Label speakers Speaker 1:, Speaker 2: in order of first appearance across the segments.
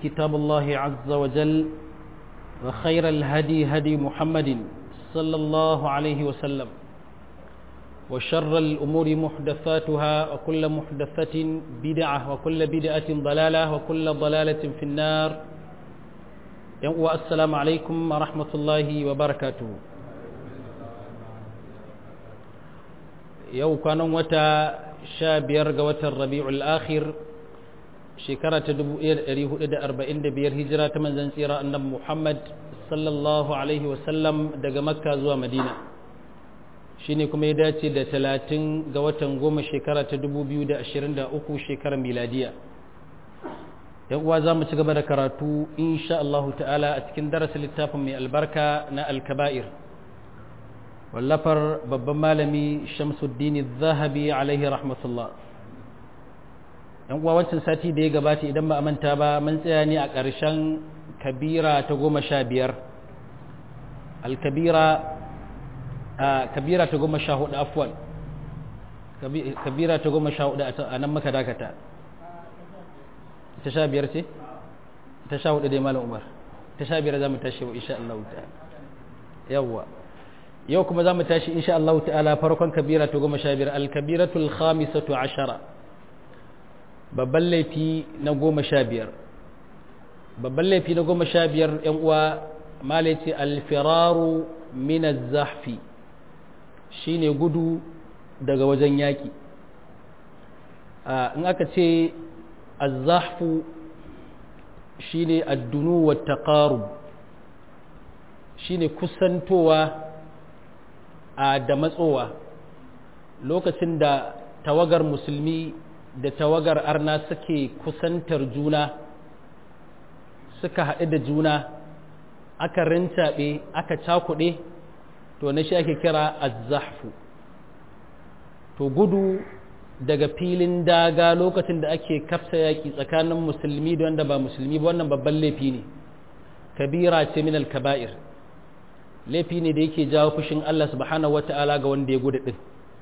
Speaker 1: كتاب الله عز وجل وخير الهدي هدي محمد صلى الله عليه وسلم وشر الأمور محدثاتها وكل محدثة بدعة وكل بدعة ضلالة وكل ضلالة في النار والسلام عليكم ورحمة الله وبركاته yau kwanan wata sha biyar ga watan rabi'ul akhir shekara ta 1445 hijira ta manzan tsira annabi muhammad sallallahu alaihi wasallam daga makka zuwa madina shine kuma ya dace da talatin ga watan goma shekara ta 2023 shekarar miladiya yan uwa za mu ci gaba da karatu insha Allah ta'ala a cikin darasin littafin mai albarka na alkaba'ir wallafar babban malami shamsuddin zahabi alaihi rahmatullah yan uwa wancan sati da ya gabata idan ba a manta ba mun tsaya ne a ƙarshen kabira ta goma sha biyar alkabira a kabira ta goma sha hudu afwan kabira ta goma sha hudu a nan maka dakata ta sha biyar ce ta sha hudu dai malam umar ta sha biyar za mu tashi wa insha Allah ta'ala yawwa yau kuma za mu tashi insha Allah ta'ala farkon kabira ta goma sha biyar alkabiratul khamisatu ashara babban laifi na goma sha biyar babban laifi na goma sha biyar yan uwa mala ce alfiraru min zahfi shine gudu daga wajen yaki in aka ce az-zahfu shine ad-dunu wa taqarub shine kusantowa a da matsowa lokacin da tawagar musulmi da tawagar arna suke kusantar juna suka haɗu da juna aka rintaɓe aka cakuɗe to na shi ake kira azzahfu to gudu daga filin daga lokacin da ake kafsa yaƙi tsakanin musulmi da wanda ba musulmi ba wannan babban laifi ne kabira ce min al-kaba'ir laifi ne da yake jawo fushin Allah subhanahu wata'ala ga wanda ya gudu din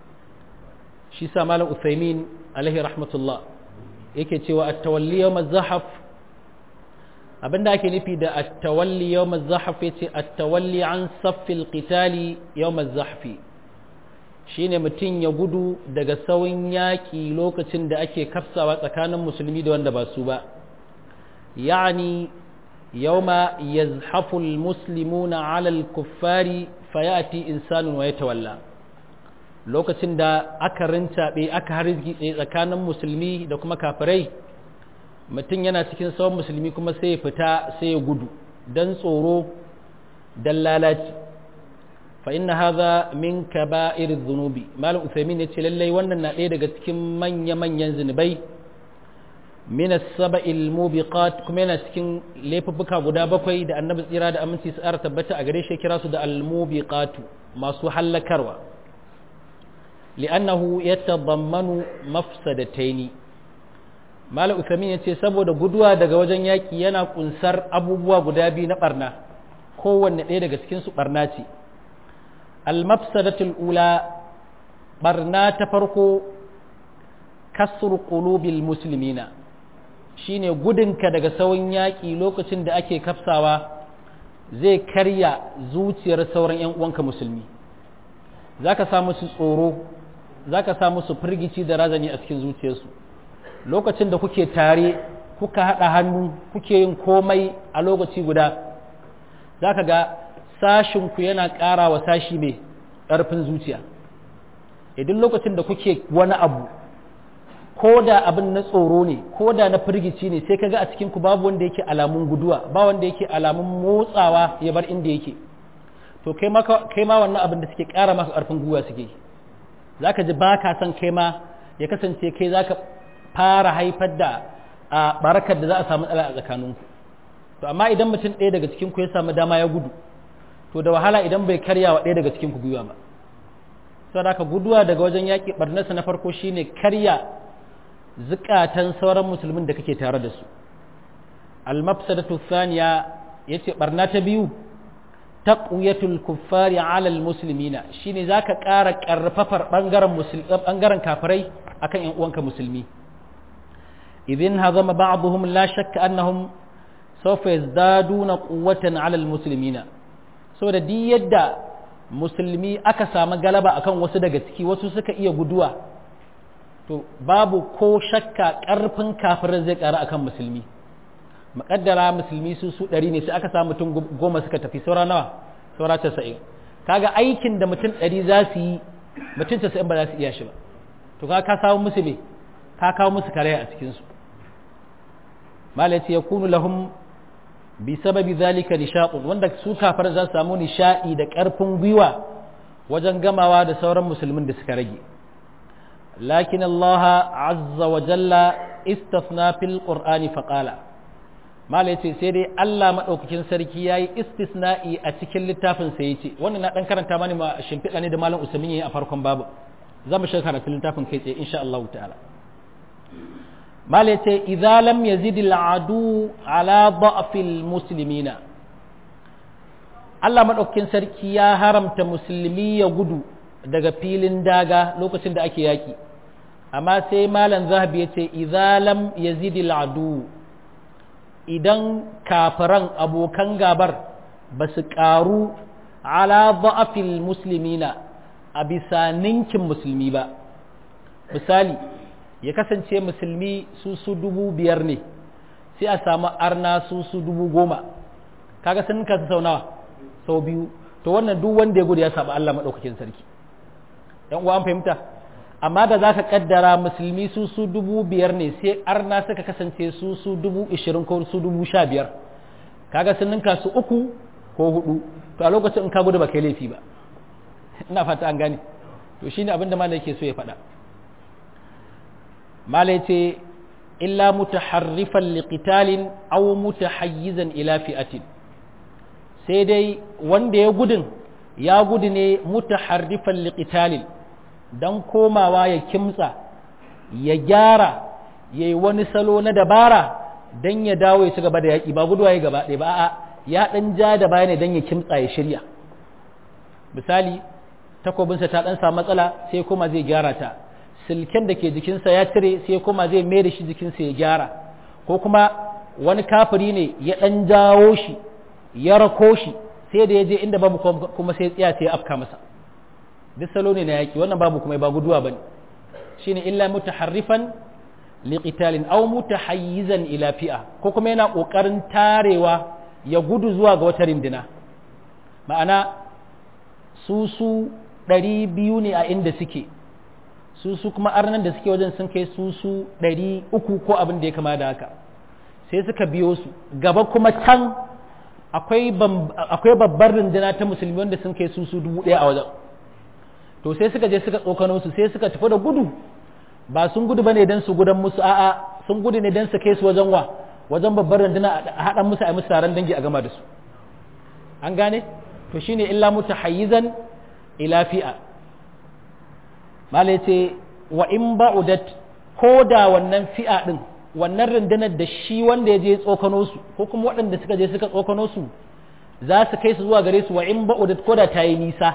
Speaker 1: shi sa malam Uthaymin alaihi rahmatullah yake cewa at-tawalli yawm az-zahaf abinda ake nufi da at-tawalli yawm az-zahaf yace at-tawalli an saffil qitali yawm az-zahfi shine mutum ya gudu daga sauyin yaƙi lokacin da ake kafsawa tsakanin musulmi da wanda ba su ba yani يوم يزحف المسلمون على الكفار فيأتي إنسان ويتولى lokacin da aka rintaɓe aka harziki tsakanin musulmi da kuma kafirai mutum yana cikin tsawon musulmi kuma sai ya fita sai ya gudu don tsoro don lalaci fa inna haza min kaba'ir zunubi malam usaimin ya ce lallai wannan na ɗaya daga cikin manya-manyan zunubai min as-sab'il mubiqat kuma yana cikin laifuffuka guda bakwai da annabi tsira da aminci su ara tabbata a gare shi kira su da al-mubiqatu masu hallakarwa li'annahu yatadammanu mafsadataini malam usamin yace saboda guduwa daga wajen yaki yana kunsar abubuwa guda biyu na barna kowanne ɗaya daga cikin su barna ce al-mafsadatul ula barna ta farko kasru qulubil muslimina shine gudunka daga sauran yaƙi lokacin da ake kafsawa zai karya zuciyar sauran 'yan uwanka musulmi za ka sa musu tsoro za ka sa musu firgici da razani a cikin zuciyarsu lokacin da kuke tare kuka haɗa hannu kuke yin komai a lokaci guda za ka ga sashinku yana ƙara wa sashi mai ƙarfin zuciya idan lokacin da kuke wani abu ko da abin na tsoro ne ko da na firgici ne sai kaga a cikin ku babu wanda yake alamun guduwa ba wanda yake alamun motsawa ya bar inda yake to kai ma kai ma wannan abin da suke ƙara maka ƙarfin gwiwa suke zaka ji ba ka san kai ma ya kasance kai zaka fara haifar da a barakar da za a samu tsala a tsakaninku to amma idan mutum ɗaya daga cikin ku ya samu dama ya gudu to da wahala idan bai karya wa ɗaya daga cikin ku gwiwa ba saboda haka guduwa daga wajen yaƙi barnarsa na farko shine karya zukatan sauran musulmin da kake tare da su al-mafsadatu thaniya yace barna ta biyu taqwiyatul kuffari ala al-muslimina shine zaka ƙara ƙarfafar bangaren musulmi bangaren kafirai akan ƴan uwanka musulmi idin hazama ba'dhum la shakka annahum sawfa yazdaduna quwwatan 'ala almuslimina saboda duk yadda musulmi aka samu galaba akan wasu daga ciki wasu suka iya guduwa to babu ko shakka ƙarfin kafirin zai ƙara akan musulmi maƙaddara musulmi su su ɗari ne sai aka samu mutum goma suka tafi saura nawa saura casa'in kaga aikin da mutum ɗari za su yi mutum casa'in ba za su iya shi ba to ka ka samu musu me ka kawo musu karaya a cikinsu malaci ya kunu lahum bi sababi zalika nishaɗun wanda su kafar za su samu nishaɗi da ƙarfin gwiwa wajen gamawa da sauran musulmin da suka rage lakin Allah azza wa jalla istafna fil qur'ani faqala mala yace sai dai Allah madaukakin sarki yayi istisna'i a cikin littafin sa yace wannan na dan karanta mani ma shimfiɗa ne da malam Usaimin yayi a farkon babu zamu shiga karatun littafin kai tsaye insha Allah ta'ala mala yace idza lam yazid al adu ala da'fil muslimina Allah madaukakin sarki ya haramta musulmi ya gudu daga filin daga lokacin da ake yaki amma sai malam zahabi yace idza lam yazid al adu idan kafiran abokan gabar ba su ƙaru ala ba'afil muslimina a bisa ninkin musulmi ba misali ya kasance musulmi su su dubu biyar ne sai a samu arna su su dubu goma kaga sun ninka su sau nawa sau biyu to wannan duk wanda ya gudu ya saba Allah maɗaukakin sarki yan uwa an fahimta amma da za ka kaddara musulmi su su dubu biyar ne sai arna suka kasance su su dubu ishirin ko su dubu sha biyar kaga sun ninka su uku ko hudu to a lokacin in ka gudu ba kai laifi ba ina fata an gane to shine abin da malai yake so ya faɗa malai ce illa mutaharrifan liqitalin aw mutahayyizan ila fi'atin sai dai wanda ya gudun ya gudu ne mutaharrifan liqitalin don komawa ya kimtsa ya gyara ya yi wani salo na dabara don ya dawo ya ci gaba da yaƙi ba guduwa ya gaba ɗaya ba a ya ɗan ja da baya ne don ya kimtsa ya shirya misali takobinsa ta ɗan samu matsala sai kuma zai gyara ta silken da ke jikinsa ya cire sai kuma zai mai da shi jikinsa ya gyara ko kuma wani kafiri ne ya ɗan jawo shi ya rako shi sai da ya je inda babu kuma sai tsaya sai ya afka masa duk salo ne na yaƙi wannan babu kuma ba guduwa bane shine illa mutaharrifan liqitalin aw mutahayyizan ila fi'a ko kuma yana kokarin tarewa ya gudu zuwa ga wata rindina ma'ana su su ɗari biyu ne a inda suke su su kuma arnan da suke wajen sun kai su su ɗari uku ko abin da ya kama da haka sai suka biyo su gaba kuma can akwai babbar rindina ta musulmi wanda sun kai su su dubu ɗaya a wajen to sai suka je suka tsokano su sai suka tafi da gudu ba sun gudu bane dan su gudan musu a'a sun gudu ne dan su kai su wajen wa wajen babbar runduna a haɗa musu a musu taron dangi a gama da su an gane to shine illa mutahayyizan ila fi'a malai ce wa in ba'udat ko da wannan fi'a din wannan rundunar da shi wanda ya je tsokano su ko kuma waɗanda suka je suka tsokano su za su kai su zuwa gare su wa in ba'udat ko da ta yi nisa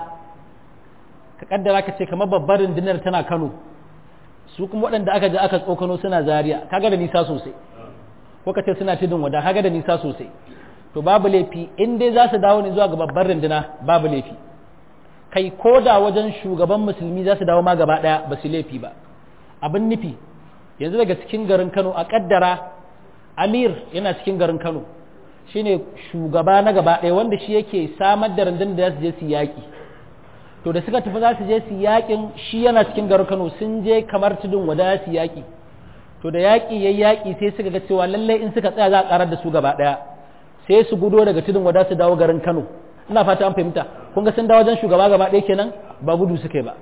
Speaker 1: ka kaddara ka ce kamar babbar rundunar tana Kano su kuma waɗanda aka je aka tsokano suna Zaria kaga da nisa sosai ko ka ce suna tudun wada kaga da nisa sosai to babu laifi in dai za su dawo ne zuwa ga babbar runduna babu laifi kai ko da wajen shugaban musulmi za su dawo ma gaba ɗaya ba su laifi ba abin nufi yanzu daga cikin garin Kano a kaddara Amir yana cikin garin Kano shine shugaba na gaba ɗaya wanda shi yake samar da rundunar da za su je su yaƙi to da suka tafi za su je su yaƙin shi yana cikin garin Kano sun je kamar tudun wada su yaƙi to da yaƙi yayi yaƙi sai suka ga cewa lallai in suka tsaya za a karar da su gaba ɗaya sai su gudo daga tudun wada su dawo garin Kano ina fata an fahimta kun ga sun dawo wajen shugaba gaba ɗaya kenan ba gudu suka ba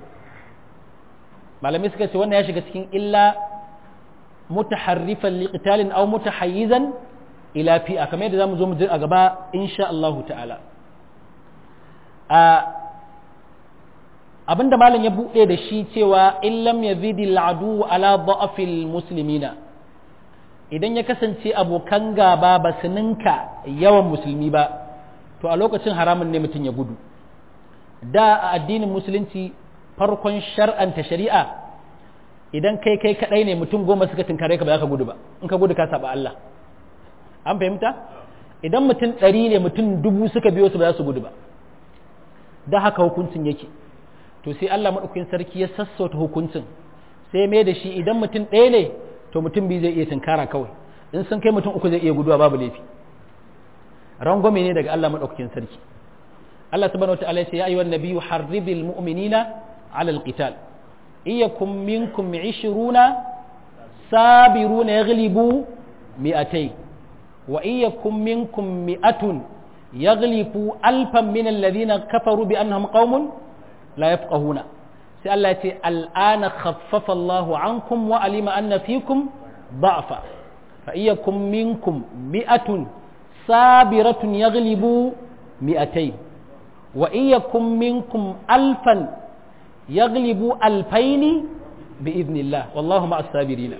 Speaker 1: malamai suka ce wannan ya shiga cikin illa mutaharrifan liqitalin aw mutahayyizan ila fi'a kamar yadda zamu zo mu ji a gaba insha Allah ta'ala a abinda malam ya buɗe da shi cewa in lam yazidi al'adu ala da'afil muslimina idan ya kasance abokan gaba ba su ninka yawan musulmi ba to a lokacin haramun ne mutum ya gudu da a addinin musulunci farkon shar'anta shari'a idan kai kai kadai ne mutum goma suka tunkare ka ba za ka gudu ba in ka gudu ka saba Allah an fahimta idan mutum ɗari ne mutum dubu suka biyo su ba za su gudu ba da haka hukuncin yake to sai Allah maɗaukakin sarki ya sassauta hukuncin sai mai da shi idan mutum ɗaya ne to mutum biyu zai iya tunkara kawai in sun kai mutum uku zai iya guduwa babu laifi rangwame ne daga Allah maɗaukakin sarki Allah subhanahu wa ta'ala ya ce ya ayyuhan nabiyyu harribil mu'minina 'ala al-qital iyakum minkum 20 sabiruna yaghlibu mi'atay wa iyakum minkum mi'atun yaghlibu alfan min alladhina kafaru bi annahum qaumun la yafqahuna sai Allah ya ce al'ana khaffafa Allahu ankum wa alima anna fikum ضعفا فإيكم منكم مئة صابرة يغلب مئتين وإيكم منكم ألفا يغلب ألفين بإذن الله والله مع الصابرين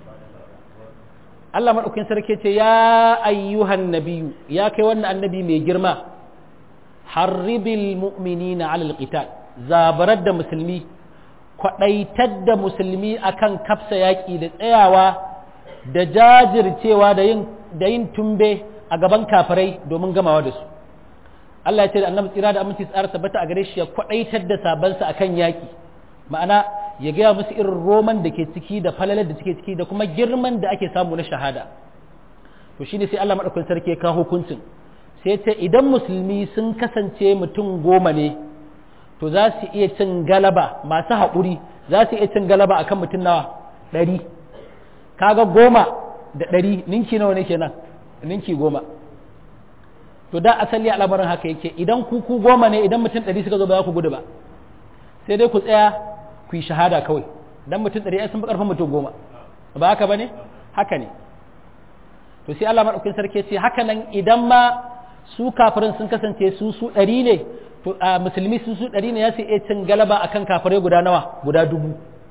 Speaker 1: Allah maɗaukin sarki ce ya ayyuhan nabiyu ya kai wannan annabi mai girma harribil mu'minina alal qital zabarar da musulmi kwaɗaitar da musulmi akan kafsa yaƙi da tsayawa da jajircewa da yin da yin tumbe a gaban kafirai domin gamawa da su Allah ya ce da annabi tsira da aminci tsara tabbata a gare shi ya kwaɗaitar da sabansa akan yaƙi ma'ana ya gaya musu irin roman da ke ciki da falalar da suke ciki da kuma girman da ake samu na shahada to shine sai Allah madaukakin sarki ya kawo hukuncin sai ce idan musulmi sun kasance mutum goma ne to za su iya cin galaba masu haƙuri za su iya cin galaba akan mutum nawa ɗari kaga goma da ɗari ninki nawa ne kenan ninki goma to da asali al'amarin haka yake idan ku ku goma ne idan mutum ɗari suka zo ba za ku gudu ba sai dai ku tsaya ku yi shahada kawai dan mutum ɗari ai sun fi ƙarfin mutum goma ba haka ba ne haka ne to sai Allah maɗaukin sarki ce haka nan idan ma su kafirin sun kasance su su ɗari ne to a musulmi su su ɗari ne ya su iya cin galaba akan kafirai guda nawa guda dubu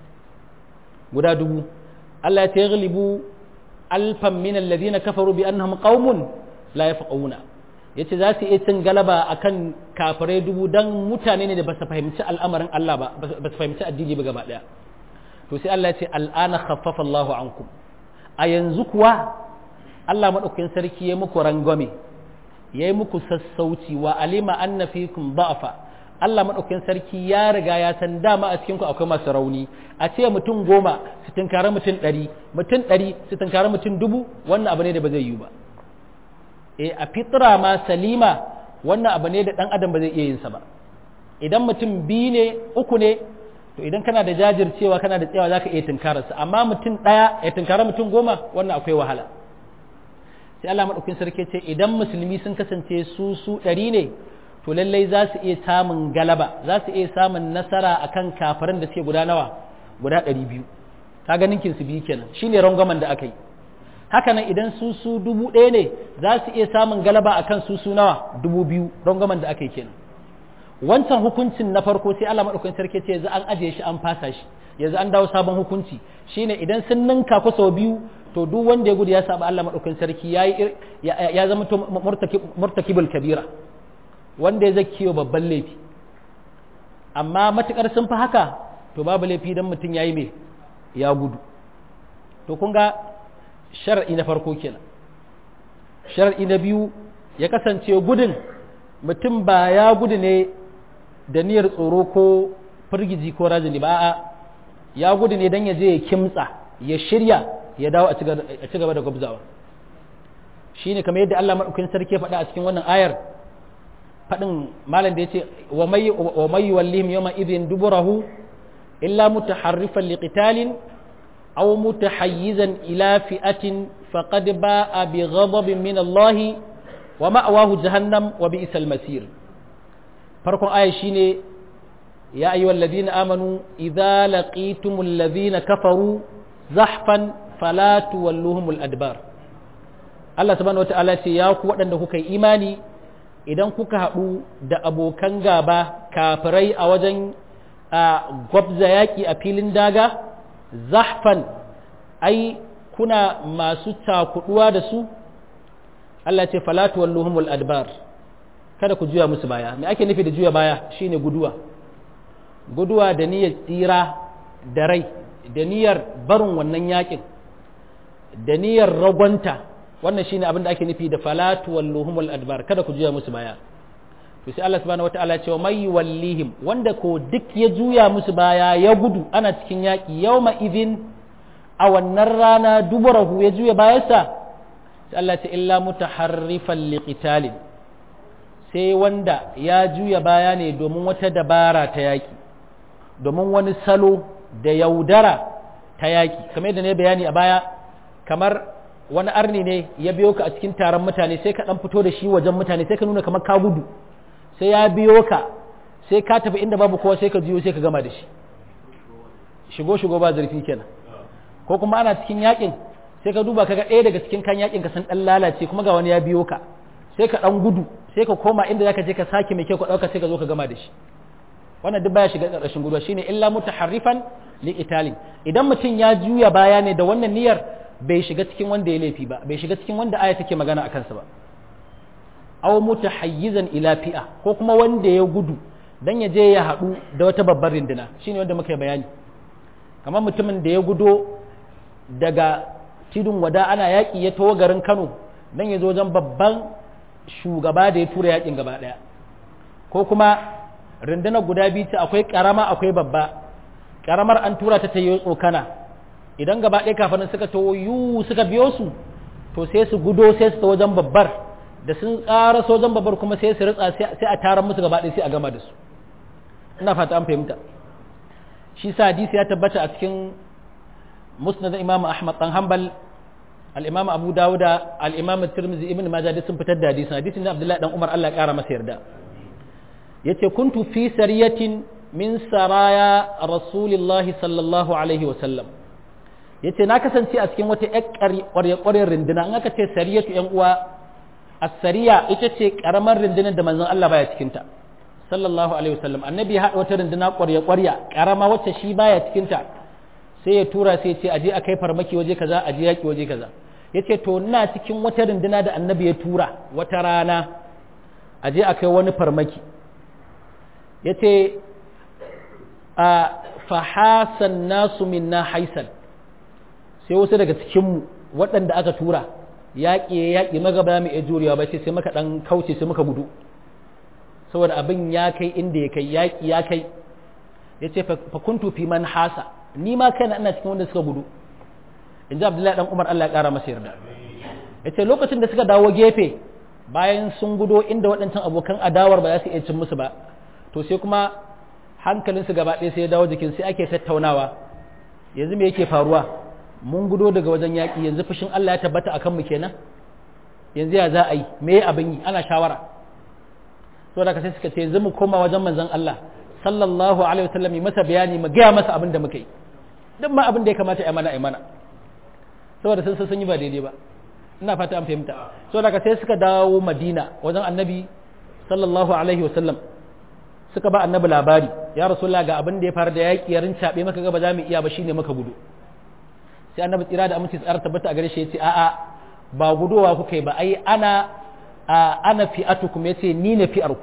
Speaker 1: guda dubu Allah ya ce ghalibu alfan min alladhina kafaru bi annahum qaumun la yafqahuna yace za su iya cin galaba akan kafirai dubu dan mutane ne da ba su fahimci al'amarin Allah ba ba su fahimci addini ba gaba daya to sai Allah ya ce al'ana khaffafa Allahu ankum a yanzu kuwa Allah madaukakin sarki ya muku rangwame ya yi muku sassauci wa alima anna fikum da'fa Allah madaukakin sarki ya riga ya san dama a cikin ku akwai masu rauni a ce mutum goma su tunkari mutum ɗari mutum ɗari su tunkari mutum dubu wannan abu ne da ba zai yi ba e a fitra ma salima wannan abu ne da ɗan adam ba zai iya yin sa ba idan mutum biyu ne uku ne to idan kana da jajircewa kana da tsayawa zaka iya tunkararsa amma mutum ɗaya ya tunkara mutum goma wannan akwai wahala sai Allah maɗaukin sarki ce idan musulmi sun kasance su su ɗari ne to lallai za su iya samun galaba za su iya samun nasara akan kafiran da suke guda nawa guda ɗari biyu ka ganin su biyu kenan shine rangwamen da aka yi haka nan idan su su dubu ɗaya ne za su iya samun galaba akan su su nawa dubu biyu rangwamen da aka yi kenan wancan hukuncin na farko sai Allah maɗaukin sarki ce yanzu an ajiye shi an fasa shi yanzu an dawo sabon hukunci shine idan sun ninka ku sau biyu to duk wanda ya gudu ya saba Allah madaukakin sarki yayi ya zama to murtakibul kabira wanda ya zakiyo babban laifi amma matukar sun fi haka to babu laifi dan mutum yayi me ya gudu to kun ga shar'i na farko kenan shar'i na biyu ya kasance gudun mutum ba ya gudu ne da niyyar tsoro ko firgizi ko rajini ba a'a ya gudu ne dan ya je ya kimtsa ya shirya ya dawo a ci gaba da gwabzawa shi ne kamar yadda Allah maɗaukin sarki faɗa a cikin wannan ayar faɗin malam da ya ce wa mai wallihim yawma idhin duburahu illa mutaharrifan liqitalin aw mutahayyizan ila fi'atin faqad ba'a bi ghadabin min Allah wa ma'wahu jahannam wa bi'sal masir farkon ayar shine ya ayyuhal ladina amanu idza laqitumul ladina kafaru zahfan fala tuwalluhumul adbar Allah subhanahu wata'ala ce ya ku waɗanda kuka yi imani idan kuka haɗu da abokan gaba kafirai a wajen gwabza yaƙi a filin daga zahfan ai kuna masu takuduwa da su Allah ce fala tuwalluhumul adbar kada ku juya musu baya me ake nufi da juya baya shine guduwa guduwa da niyyar tsira da rai da niyyar barin wannan yakin da niyyar ragwanta wannan shine abin da ake nufi da falatu walluhumul adbar kada ku juya musu baya to sai Allah subhanahu wataala ya ce wa may wallihim wanda ko duk ya juya musu baya ya gudu ana cikin yaki yawma idhin a wannan rana duburahu ya juya bayansa sai Allah ce illa mutaharrifan liqitalin sai wanda ya juya baya ne domin wata dabara ta yaki domin wani salo da yaudara ta yaki kamar yadda ne bayani a baya kamar wani arni ne ya biyo ka a cikin taron mutane sai ka dan fito da shi wajen mutane sai ka nuna kamar ka gudu sai ya biyo ka sai ka tafi inda babu kowa sai ka jiyo sai ka gama da shi shigo shigo ba zurfi kenan ko kuma ana cikin yakin sai ka duba kaga ɗaya daga cikin kan yakin ka san dan lalace kuma ga wani ya biyo ka sai ka dan gudu sai ka koma inda zaka je ka sake mai kyau ka dauka sai ka zo ka gama da shi wannan duk baya shiga ƙarƙashin guduwa shine illa mutaharrifan li italin idan mutum ya juya baya ne da wannan niyyar bai shiga cikin wanda ya laifi ba bai shiga cikin wanda aya take magana a kansa ba aw mutahayyizan ila fi'a ko kuma wanda ya gudu dan ya je ya haɗu da wata babbar rinduna shine wanda muka yi bayani kamar mutumin da ya gudo daga tidun wada ana yaƙi ya tawo garin Kano dan ya zo wajen babban shugaba da ya tura yaƙin gaba ɗaya ko kuma rundunar guda biyu ce akwai ƙarama akwai babba ƙaramar an tura ta ta yi tsokana idan gaba ɗaya kafin suka tawo yu suka biyo su to sai su gudo sai su ta wajen babbar da sun tsara sojan babbar kuma sai su ritsa sai a taron musu gaba ɗaya sai a gama da su ina fata an fahimta shi sa hadisi ya tabbata a cikin musnad imam ahmad dan hanbal al-imam abu dawuda al-imam tirmidhi ibn majah duk sun fitar da hadisin hadisin na abdullahi dan umar Allah ya kara masa yarda yace kuntu fi sariyatin min saraya rasulillahi sallallahu alaihi wa sallam yace na kasance a cikin wata ƙwarya-ƙwaryar rinduna in aka ce sariyatu yan uwa as-sariya ita ce karamar rundunar da manzon Allah baya cikin ta sallallahu alaihi wasallam annabi ya hada wata runduna ƙwarya-ƙwarya karama wacce shi baya cikin ta sai ya tura sai ya ce aje a kai farmaki waje kaza aje yaki waje kaza yace to ina cikin wata runduna da annabi ya tura wata rana aje a kai wani farmaki yace a fahasan nasu minna haisan sai wasu daga cikinmu waɗanda aka tura yaƙi ya yaƙi magaba mai iya jurewa ba sai sai maka ɗan kauce sai muka gudu saboda abin ya kai inda ya kai yaƙi ya kai ya ce fakuntu fi man hasa ni ma kai na ina cikin wanda suka gudu in ji abdullahi ɗan umar allah ya ƙara masa yarda ya ce lokacin da suka dawo gefe bayan sun gudo inda waɗancan abokan adawar ba za su iya cin musu ba to sai kuma hankalinsu gaba ɗaya sai ya dawo jikin sai ake tattaunawa yanzu me yake faruwa mun gudo daga wajen yaƙi yanzu fushin Allah ya tabbata a kanmu kenan yanzu ya za a yi me abin yi ana shawara to da sai suka ce yanzu mu koma wajen manzon Allah sallallahu alaihi wasallam yi masa bayani mu gaya masa abin da muka yi duk ma abin da ya kamata ya mana ya mana saboda sun sun yi ba daidai ba ina fata an fahimta so da sai suka dawo Madina wajen Annabi sallallahu alaihi wasallam suka ba Annabi labari ya rasulullah ga abin da ya faru da yaƙi ya rincaɓe maka ga ba za mu iya ba shine maka gudu sai annabi tsira da aminci tsara tabbata a gare shi yace a'a ba gudowa kuka yi ba ai ana ana fi'atukum yace ni ne fi'arku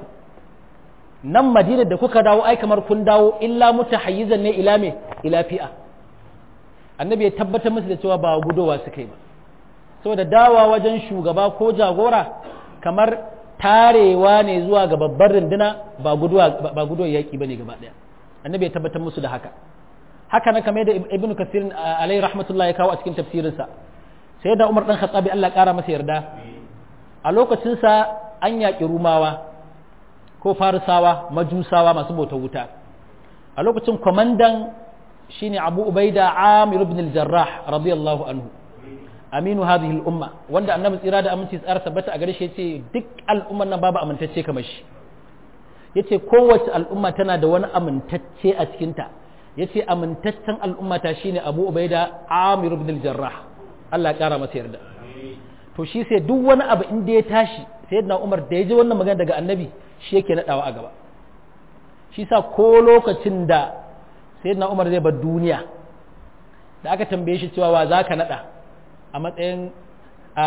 Speaker 1: nan madina da kuka dawo ai kamar kun dawo illa mutahayyizan ne ila me ila fi'a annabi ya tabbatar musu da cewa ba gudowa suka yi ba saboda dawa wajen shugaba ko jagora kamar tarewa ne zuwa ga babbar runduna ba guduwa ba guduwa yaki bane gaba daya annabi ya tabbatar musu da haka haka na kamar da ibn kasir alai rahmatullah ya kawo a cikin tafsirinsa sai da umar dan khattabi Allah kara masa yarda a lokacinsa an yaƙi rumawa ko farisawa majusawa masu bauta wuta a lokacin kwamandan shine abu ubaida amir ibn al-jarrah radiyallahu anhu aminu hadhihi al-umma wanda annabi tsira da aminci tsara tabbata a gare shi yace duk al'umman nan babu amintacce kamar shi yace kowace al'umma tana da wani amintacce a cikinta ya ce amintaccen al'ummata shi ne abu ubaida amir ibn jarrah Allah ya kara masa yarda to shi sai duk wani abu inda ya tashi sai yadda umar da ya ji wannan magana daga annabi shi yake naɗawa a gaba shi sa ko lokacin da sai yadda umar zai bar duniya da aka tambaye shi cewa wa za ka naɗa a matsayin a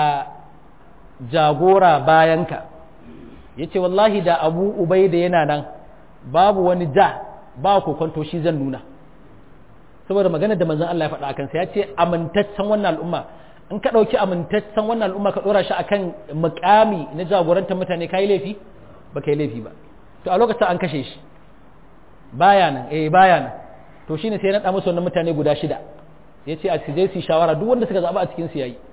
Speaker 1: jagora bayanka ya ce wallahi da abu ubaida yana nan babu wani ja ba kokonto shi zan nuna saboda magana da manzon Allah ya faɗa akan sa ya ce amintaccen wannan al'umma in ka ɗauki amintaccen wannan al'umma ka ɗora shi akan mukami na jagorantar mutane ka yi laifi ba ka yi laifi ba to a lokacin an kashe shi baya nan eh baya nan to shine sai ya naɗa musu wannan mutane guda shida ya ce a je su shawara duk wanda suka zaɓa a cikin su yayi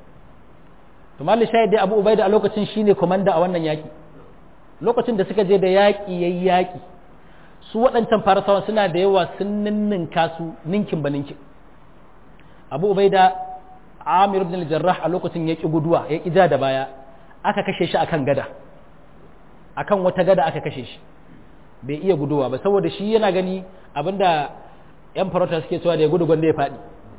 Speaker 1: to malli shahid dai abu ubaida a lokacin shine komanda a wannan yaƙi lokacin da suka je da yaƙi yayi yaƙi su waɗancan farisawan suna da yawa sun ninninka su ninkin ba ninkin abu ubaida amir ibn al-jarrah a lokacin ya ki guduwa ya ki ja da baya aka kashe shi akan gada akan wata gada aka kashe shi bai iya guduwa ba saboda shi yana gani abinda yan farauta suke cewa da ya gudu gwanda ya faɗi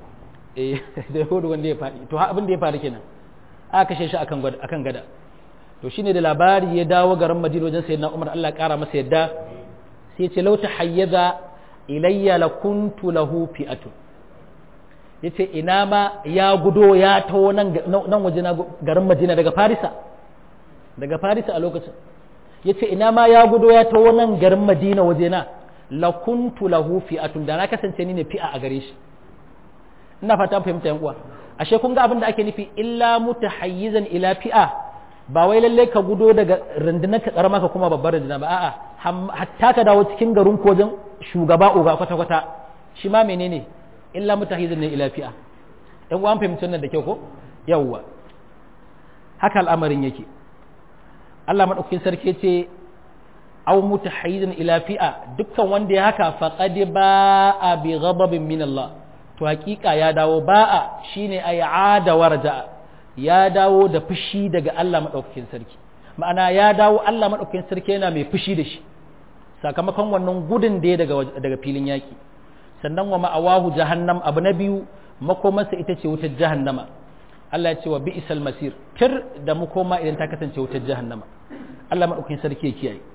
Speaker 1: eh da ya gudu gwanda ya faɗi to abin da ya faru kenan aka kashe shi akan gada akan gada to shine da labari ya dawo garin Madina wajen sayyidina Umar Allah ya kara masa yadda sai ya ce law tahayyaza ilayya lakuntu lahu fi'atun ya ce ina ma ya gudo ya taho nan waje na garin Madina daga Farisa daga Farisa a lokacin ya ce ina ma ya gudo ya taho nan garin Madina waje na lakuntu lahu fi'atun da na kasance ni ne fi'a a gare shi ina fata fahimta yan uwa ashe kun ga abin da ake nufi illa mutahayyizan ila fi'a ba wai lalle ka gudo daga rundunar ka karama ka kuma babbar runduna ba a'a hatta ka dawo cikin garin kojin shugaba uga kwata kwata shi ma menene illa mutahizin ne ila fi'a ɗan uwan fahimci wannan da kyau ko yawwa haka al'amarin yake Allah madaukakin sarki ce aw mutahizin ila fi'a dukkan wanda ya haka faqad ba'a bi ghadabin min Allah to hakika ya dawo ba'a shine ay ada warja ya dawo da fushi daga Allah madaukakin sarki ma'ana ya dawo Allah madaukakin sarki yana mai fushi da shi sakamakon wannan gudun da ya daga daga filin yaki sannan wa ma'awahu jahannam abu na biyu makomarsa ita ce wutar jahannama Allah ya ce wa bi'sal masir tir da makoma idan ta kasance wutar jahannama Allah madaukakin sarki ya kiyaye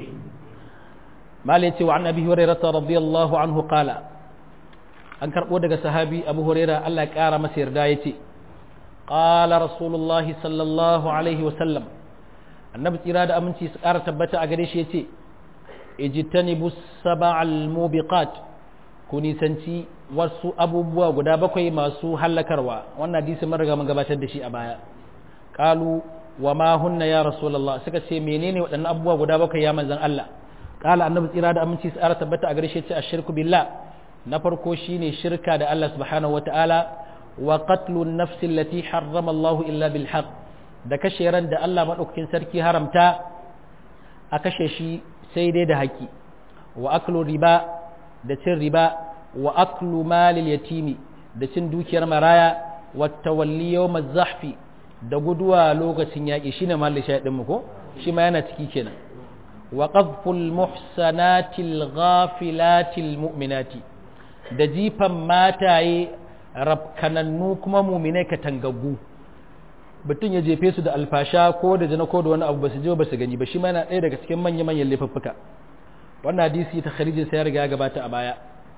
Speaker 1: malai ce wa an abi hurairah radiyallahu anhu qala an karbo daga sahabi abu hurairah Allah ya kara masa yarda yace qala rasulullahi sallallahu alaihi wa sallam annabi tsira da aminci su kara tabbata a gare shi yace ijtanibus sab'al mubiqat ku nisanci wasu abubuwa guda bakwai masu hallakarwa wannan hadisi mun riga mun gabatar da shi a baya qalu wa ma hunna ya rasulullah suka ce menene waɗannan abubuwa guda bakwai ya manzon Allah qala annabi tsira da aminci tsara tabbata a gare shi ce ashirku billah na farko shine shirka da Allah subhanahu wataala wa qatlu an-nafs allati harrama Allah illa bil haqq da kashe ran da Allah madaukakin sarki haramta a kashe shi sai dai da haƙi wa aklu riba da cin riba wa aklu malil yatimi da cin dukiyar maraya wa tawalli yawm zahfi da guduwa lokacin yaƙi shine malin shaydin mu ko shi ma yana ciki kenan wa qadful muhsanatil ghafilatil mu'minati da jifan mataye rabkanannu kuma mu'minai katangaggu mutum ya jefe su da alfasha ko da jana ko da wani abu ba su je ba su gani ba shi ma yana ɗaya daga cikin manya-manyan laifuffuka wannan hadisi ta kharijin sai ya riga ya gabata a baya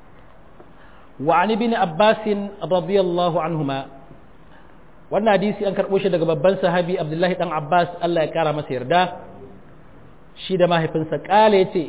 Speaker 1: wa an ibn abbas radiyallahu anhuma wannan hadisi an karbo shi daga babban sahabi abdullahi dan abbas Allah ya kara masa yarda shi da mahaifinsa kale yace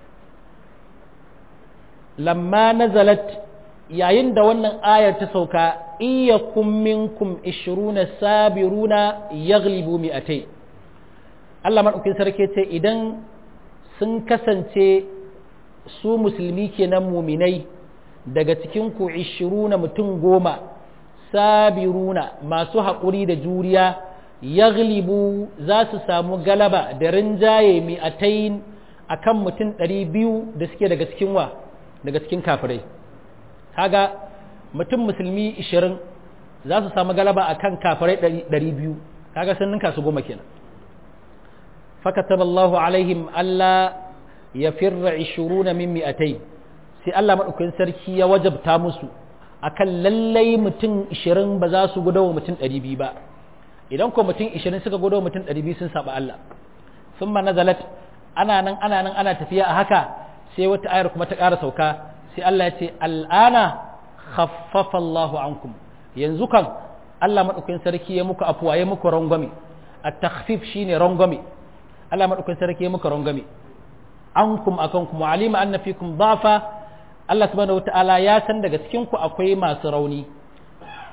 Speaker 1: lamma nazalat yayin da wannan ayar ta sauka iyyakum minkum 20 sabiruna yaghlibu mi'atay Allah madaukin sarki ce idan sun kasance su musulmi kenan muminai daga cikin ku 20 mutum goma sabiruna masu haƙuri da juriya yaghlibu za su samu galaba da rinjaye mi'atayn akan mutum 200 da suke daga cikin wa daga cikin kafirai kaga mutum musulmi 20 za su samu galaba a kan kafirai 200 kaga sun ninka su goma kenan fakataba Allahu alaihim Allah ya firra 20 min mi'atai sai Allah madaukakin sarki ya wajabta musu akan lallai mutum 20 ba za su gudawa mutum 200 ba idan ko mutum 20 suka gudawa mutum 200 sun saba Allah thumma nazalat ana nan ana nan ana tafiya a haka sai wata ayar kuma ta ƙara sauka sai Allah ya ce al'ana khaffafa Allahu ankum yanzu kan Allah madaukakin sarki ya muku afuwa ya muku rangwame at-takhfif shine rangwame Allah madaukakin sarki ya muku rangwame ankum akankum wa alima anna fikum dhafa Allah subhanahu wataala ya san daga cikin ku akwai masu rauni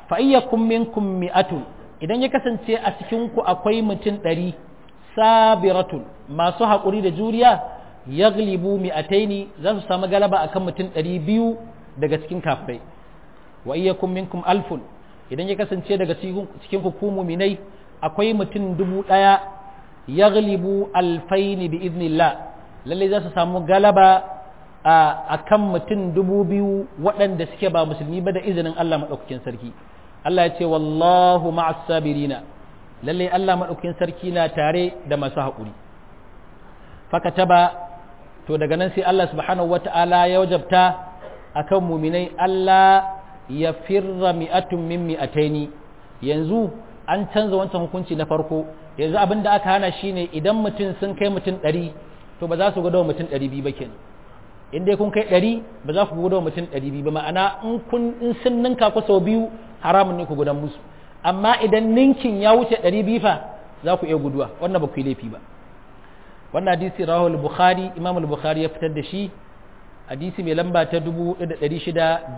Speaker 1: fa iyyakum minkum mi'atun idan ya kasance a cikin ku akwai mutum ɗari sabiratun masu haƙuri da juriya yaglibu mi'ataini za su samu galaba akan mutum ɗari biyu daga cikin kafirai wa iyyakum minkum alfun idan ya kasance daga cikin ku muminai akwai mutum dubu ɗaya yaglibu alfaini bi iznillah lalle za su samu galaba a kan mutum dubu biyu waɗanda suke ba musulmi ba da izinin Allah maɗaukakin sarki Allah ya ce wallahu ma'as sabirina lalle Allah maɗaukakin sarki na tare da masu haƙuri fakataba to daga nan sai Allah subhanahu wata'ala ya wajabta akan muminai Allah ya firra mi'atun min mi'ataini yanzu an canza wancan hukunci na farko yanzu abin da aka hana shine idan mutum sun kai mutum ɗari to ba za su gudawa mutum ɗari biyu ba kenan in dai kun kai ɗari ba za ku gudawa mutum ɗari biyu ba ma'ana in kun in sun ninka ku sau biyu haramun ne ku gudan musu amma idan ninkin ya wuce ɗari biyu fa za ku iya guduwa wannan ba ku yi laifi ba wannan hadisi rahul bukhari imam al-bukhari ya fitar da shi hadisi mai lamba ta 1653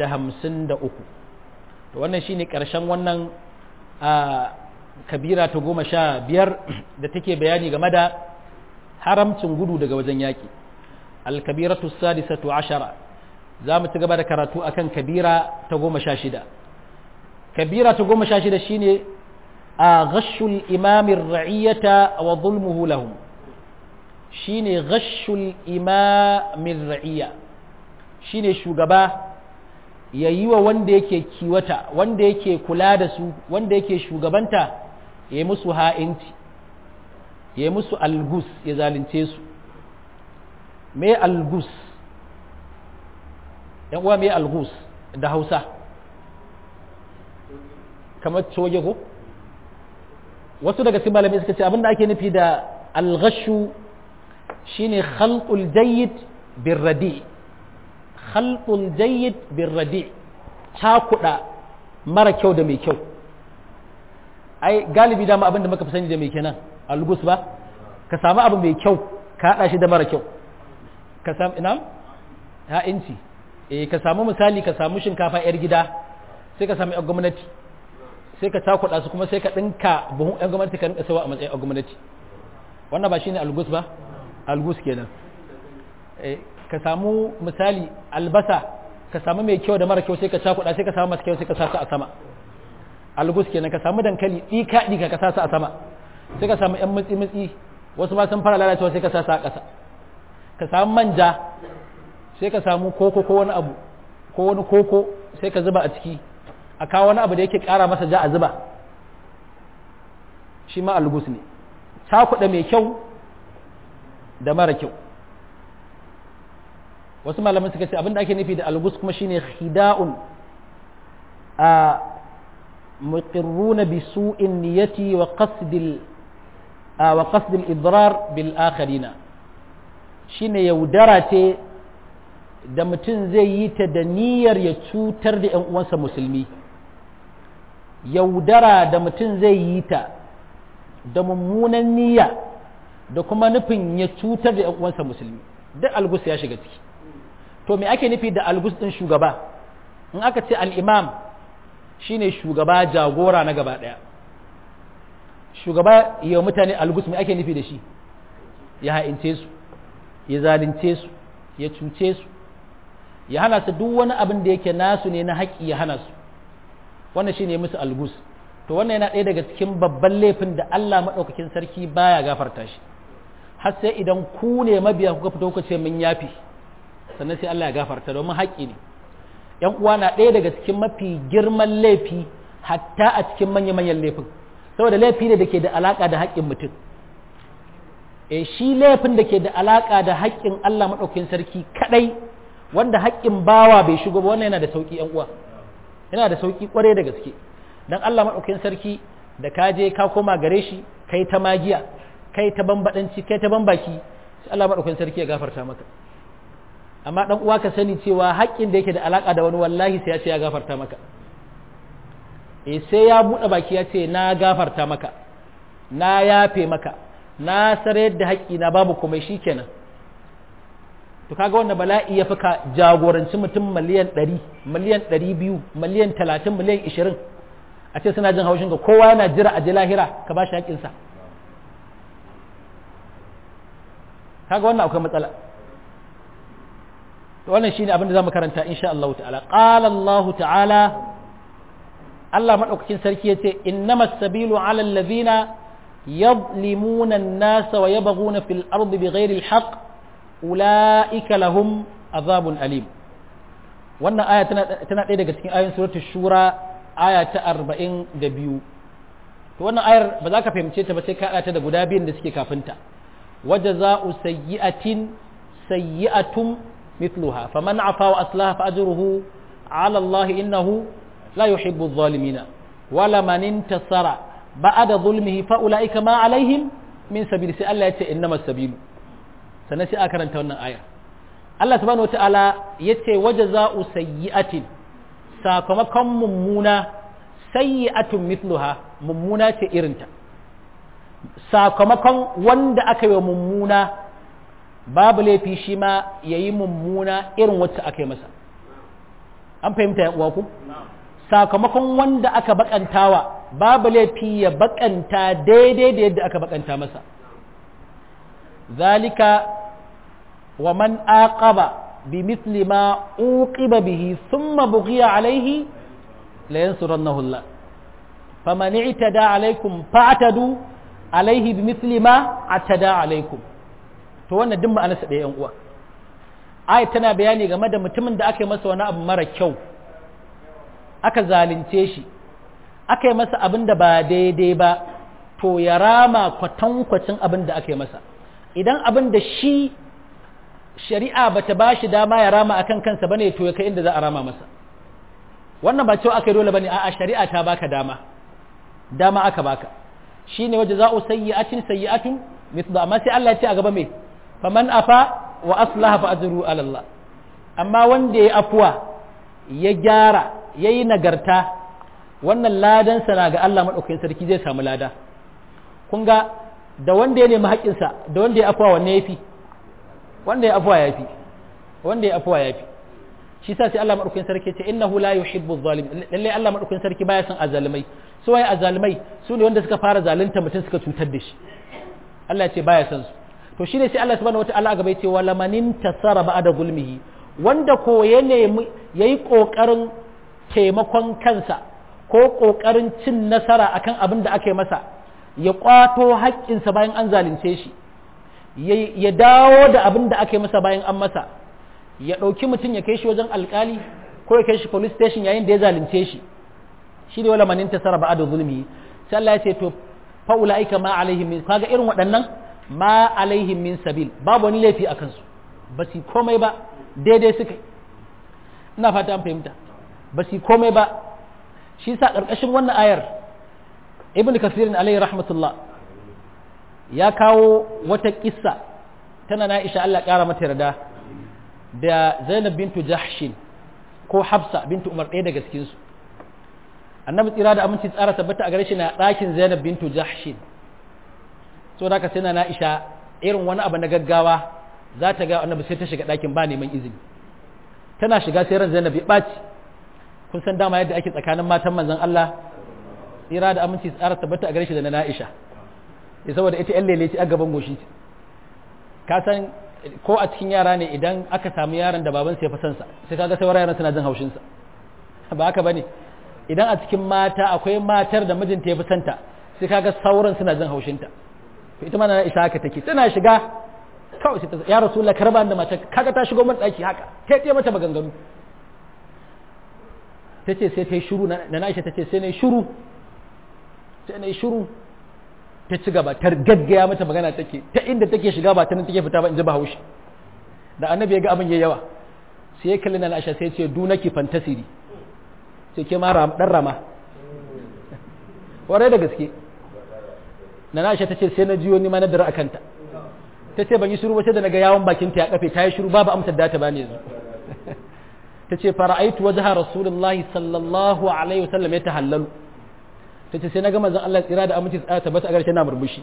Speaker 1: to wannan shine karshen wannan kabira ta goma sha biyar da take bayani game da haramcin gudu daga wajen yaƙi alkabiratu sadisatu ashara za mu ci gaba da karatu akan kabira ta goma sha shida kabira ta goma sha shida shine a ghashul imamin ra'iyyata wa zulmuhu lahum shine ghashul imamin ra'iyya shine shugaba ya yi wa wanda yake kiwata wanda yake kula da su wanda yake shugabanta ya yi musu ha'inci ya yi musu algus ya zalunce su me algus yan uwa me algus da hausa kamar coge ko wasu daga cikin malamai suka ce abinda ake nufi da alghashu shine khalqul jayyid birradi khalqul jayyid birradi cakuda mara kyau da mai kyau ai galibi dama abinda muka fi sani da mai kenan algus ba ka samu abu mai kyau ka hada shi da mara kyau ka samu ina ha inci eh ka samu misali ka samu shinkafa yar gida sai ka samu yar gwamnati sai ka cakuda su kuma sai ka dinka buhun yar gwamnati ka rinka sawa a matsayin yar gwamnati wannan ba shine algus ba algus kenan eh ka samu misali albasa ka samu mai kyau da mara kyau sai ka cakuɗa sai ka samu masu kyau sai ka sa su a sama algus kenan ka samu dankali ɗika ɗika ka sa su a sama sai ka samu ƴan mutsi mutsi wasu ma sun fara lalacewa sai ka sa su a ƙasa ka samu manja sai ka samu koko ko wani abu ko wani koko sai ka zuba a ciki a kawo wani abu da yake ƙara masa ja a zuba shi ma algus ne cakuɗa mai kyau da mara kyau wasu malaman suka ce abinda ake nufi da algus kuma shine khida'un a muqirruna bi su'in niyyati wa qasdil wa qasdil idrar bil akharina shine yaudara ce da mutum zai yi ta da niyyar ya cutar da ƴan uwansa musulmi yaudara da mutum zai yi ta da mummunan niyya da kuma nufin ya cutar da ƴan uwansa musulmi duk algus ya shiga ciki to me ake nufi da algus ɗin shugaba in aka ce al'imam shine shugaba jagora na gaba ɗaya shugaba yi wa mutane algus me ake nufi da shi ya ha'ince su ya zalunce su ya cuce su ya hana su duk wani abin da yake nasu ne na haƙƙi ya hana su wannan shine musu algus to wannan yana ɗaya daga cikin babban laifin da Allah maɗaukakin sarki baya gafarta shi har sai idan ku ne mabiya kuka fito kuka ce mun yafi sannan sai Allah ya gafarta domin haƙƙi ne ‘yan uwa na ɗaya daga cikin mafi girman laifi hatta a cikin manya-manyan laifin saboda laifi ne da ke da alaƙa da haƙƙin mutum e shi laifin da ke da alaƙa da haƙƙin Allah maɗaukin sarki kaɗai wanda haƙƙin bawa bai shigo ba wannan yana da sauƙi ‘yan uwa yana da sauƙi ƙwarai da gaske dan Allah maɗaukin sarki da ka je ka koma gare shi kai ta magiya kai ta bambaɗanci kai ta bambaki sai Allah maɗaukin sarki ya gafarta maka amma dan uwa ka sani cewa haƙƙin da yake da alaka da wani wallahi sai ya ce ya gafarta maka eh sai ya buɗe baki ya ce na gafarta maka na yafe maka na sare da haƙƙi na babu komai shikenan to kaga wannan bala'i ya fuka jagoranci mutum miliyan 100 miliyan 200 miliyan 30 miliyan 20 a ce suna jin haushin ka kowa yana jira a ji lahira ka ba shi haƙƙinsa kaga wannan akwai matsala to wannan shine abin da zamu karanta insha Allah ta'ala qala Allah ta'ala Allah madaukakin sarki yace innamas sabilu 'ala alladhina yadhlimuna an-nasa wa yabghuna fil ardi bighairi al-haqq ulaika lahum azabun alim wannan aya tana tana ɗaya daga cikin ayoyin suratul shura aya ta 42 to wannan ayar ba za ka fahimce ta ba sai ka haɗa ta da guda biyun da suke kafinta وجزاء سيئة سيئة مثلها فمن عفا وأصلح فأجره على الله إنه لا يحب الظالمين ولمن انتصر بعد ظلمه فأولئك ما عليهم من سبيل سأل الله إنما السبيل سنسي آخر أنت هنا آية الله سبحانه وتعالى يتي وجزاء سيئة ساكمكم ممونة سيئة مثلها ممونة إرنتا sakamakon wanda aka yi wa mummuna babu laifi shi ma ya yi mummuna irin wacce aka yi masa an fahimta ya ku sakamakon wanda aka bakantawa babu laifi ya bakanta daidai da yadda aka bakanta masa zalika wa man aqaba bi mithli ma uqiba bihi thumma bughiya alayhi la yansurannahu Allah faman i'tada alaykum fa'tadu alaihi bi misli ma atada alaikum to wannan duk ma'anarsa da yan uwa ayat tana bayani game da mutumin da aka yi masa wani abu mara kyau aka zalunce shi aka yi masa abin da ba daidai ba to ya rama kwatankwacin abin da aka yi masa idan abin da shi shari'a bata ba shi dama ya rama akan kansa bane to ya kai inda za a rama masa wannan ba cewa aka yi dole bane a'a shari'a ta baka dama dama aka baka shine waje za'u sayyi'atin sayyi'atun mithlu amma sai Allah ya ce a gaba me faman afa wa aslaha fa ajru ala Allah amma wanda ya afuwa ya gyara yayi nagarta wannan ladan sa na ga Allah madaukakin sarki zai samu lada kun ga da wanda ya nemi haƙƙin sa da wanda ya afuwa wanne yafi wanda ya afuwa yafi wanda ya afuwa yafi shi sa sai Allah madaukakin sarki ce innahu la yuhibbu adh-dhalimin lalle Allah madaukakin sarki baya son azalimai su waye azalimai su ne wanda suka fara zalunta mutum suka cutar da shi Allah ya ce baya son su to shine sai Allah subhanahu wataala gaba yace wala manin tasara ba'da zulmihi wanda ko ya nemi yayi kokarin taimakon kansa ko kokarin cin nasara akan abin da aka yi masa ya kwato haƙƙinsa bayan an zalunce shi ya dawo da abin da aka yi masa bayan an masa ya ɗauki mutum ya kai shi wajen alkali ko ya kai shi police station yayin da ya zalunce shi shi ne wala manin tasara ba da zulmi sai Allah ya ce to fa ulaika ma alaihim min kaga irin waɗannan ma alaihim min sabil babu wani laifi a kansu ba su komai ba daidai suka ina fata an fahimta ba su komai ba shi sa ƙarƙashin wannan ayar ibn kasirin alaihi rahmatullah ya kawo wata kissa tana na isha Allah ƙara mata yarda da Zainab bintu Jahshin ko Hafsa bintu Umar ɗaya daga cikinsu annabi tsira da aminci tsara tabbata a gare shi na ɗakin Zainab bintu Jahshin so da ka sai na Aisha irin wani abu na gaggawa za ta ga annabi sai ta shiga ɗakin ba neman izini tana shiga sai ran Zainab ya ɓaci kun san dama yadda ake tsakanin matan manzon Allah tsira da aminci tsara tabbata a gare shi da na Aisha ya saboda ita yan lele ce a gaban goshi ka san ko a cikin yara ne idan aka samu yaron da babansa ya fi sansa sai kaga sauran yaran suna jin haushinsa ba haka bane idan a cikin mata akwai matar da mijinta ya fi santa sai kaga sauran suna jin haushinta to ita ma na isa haka take tana shiga kawai sai ta ya rasulullah karba da mata kaga ta shigo mun daki haka ta yi mata maganganu tace sai ta yi shiru na Aisha tace sai na yi shiru sai na yi shiru ta ci gaba ta gaggaya mata magana take ta inda take shiga ba ta nan take fita ba in ji bahaushe da annabi ya ga abin yayi yawa sai ya kalli na Aisha sai ya ce dunaki fantasiri sai ke ma dan rama warai da gaske na Aisha tace sai na jiyo ni ma na dara akanta tace ban yi shiru ba sai da naga yawon bakin ta ya kafe ta yi shiru babu amsar da ta bani yanzu tace fara'aitu wajha rasulullahi sallallahu alaihi wasallam ya tahallalu ta ce sai na gama zan Allah tsira da aminci tsara tabbata a garshe na murmushi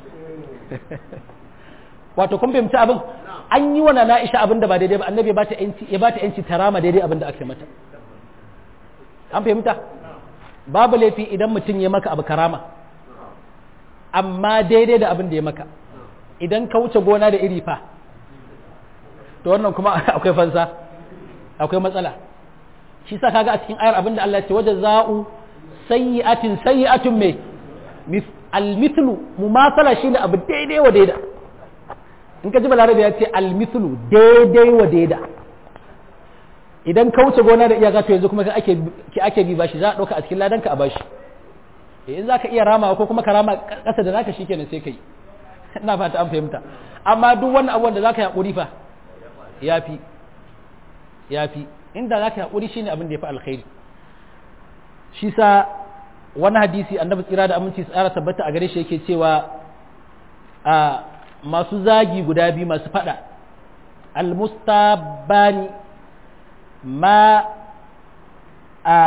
Speaker 1: wato kun fahimci abin an yi wa na Aisha abin da ba daidai ba annabi ya ba ta yanci ya ba ta yanci tarama daidai abin da aka mata an fahimta babu laifi idan mutum ya maka abu karama amma daidai da abin da ya maka idan ka wuce gona da iri fa to wannan kuma akwai fansa akwai matsala shi sa kaga a cikin ayar abin da Allah ya ce waje za'u sayyi'atin sayyi'atun me almithlu mumasala shine abu daidai wa daida in ka ji balarabe ya ce almithlu daidai wa daida idan ka wuce gona da iyaka to yanzu kuma ake ki ake bi bashi za a dauka a cikin ladanka a bashi in za ka iya rama ko kuma ka rama kasa da naka shikenan sai kai ina fata an fahimta amma duk wannan abubuwan da zaka yi hakuri fa yafi yafi inda zaka yi hakuri shine abin da yafi alkhairi shi sa wani hadisi annabi tsira da aminci tsara tabbata a gare shi yake cewa a masu zagi guda biyu masu fada almustabani ma a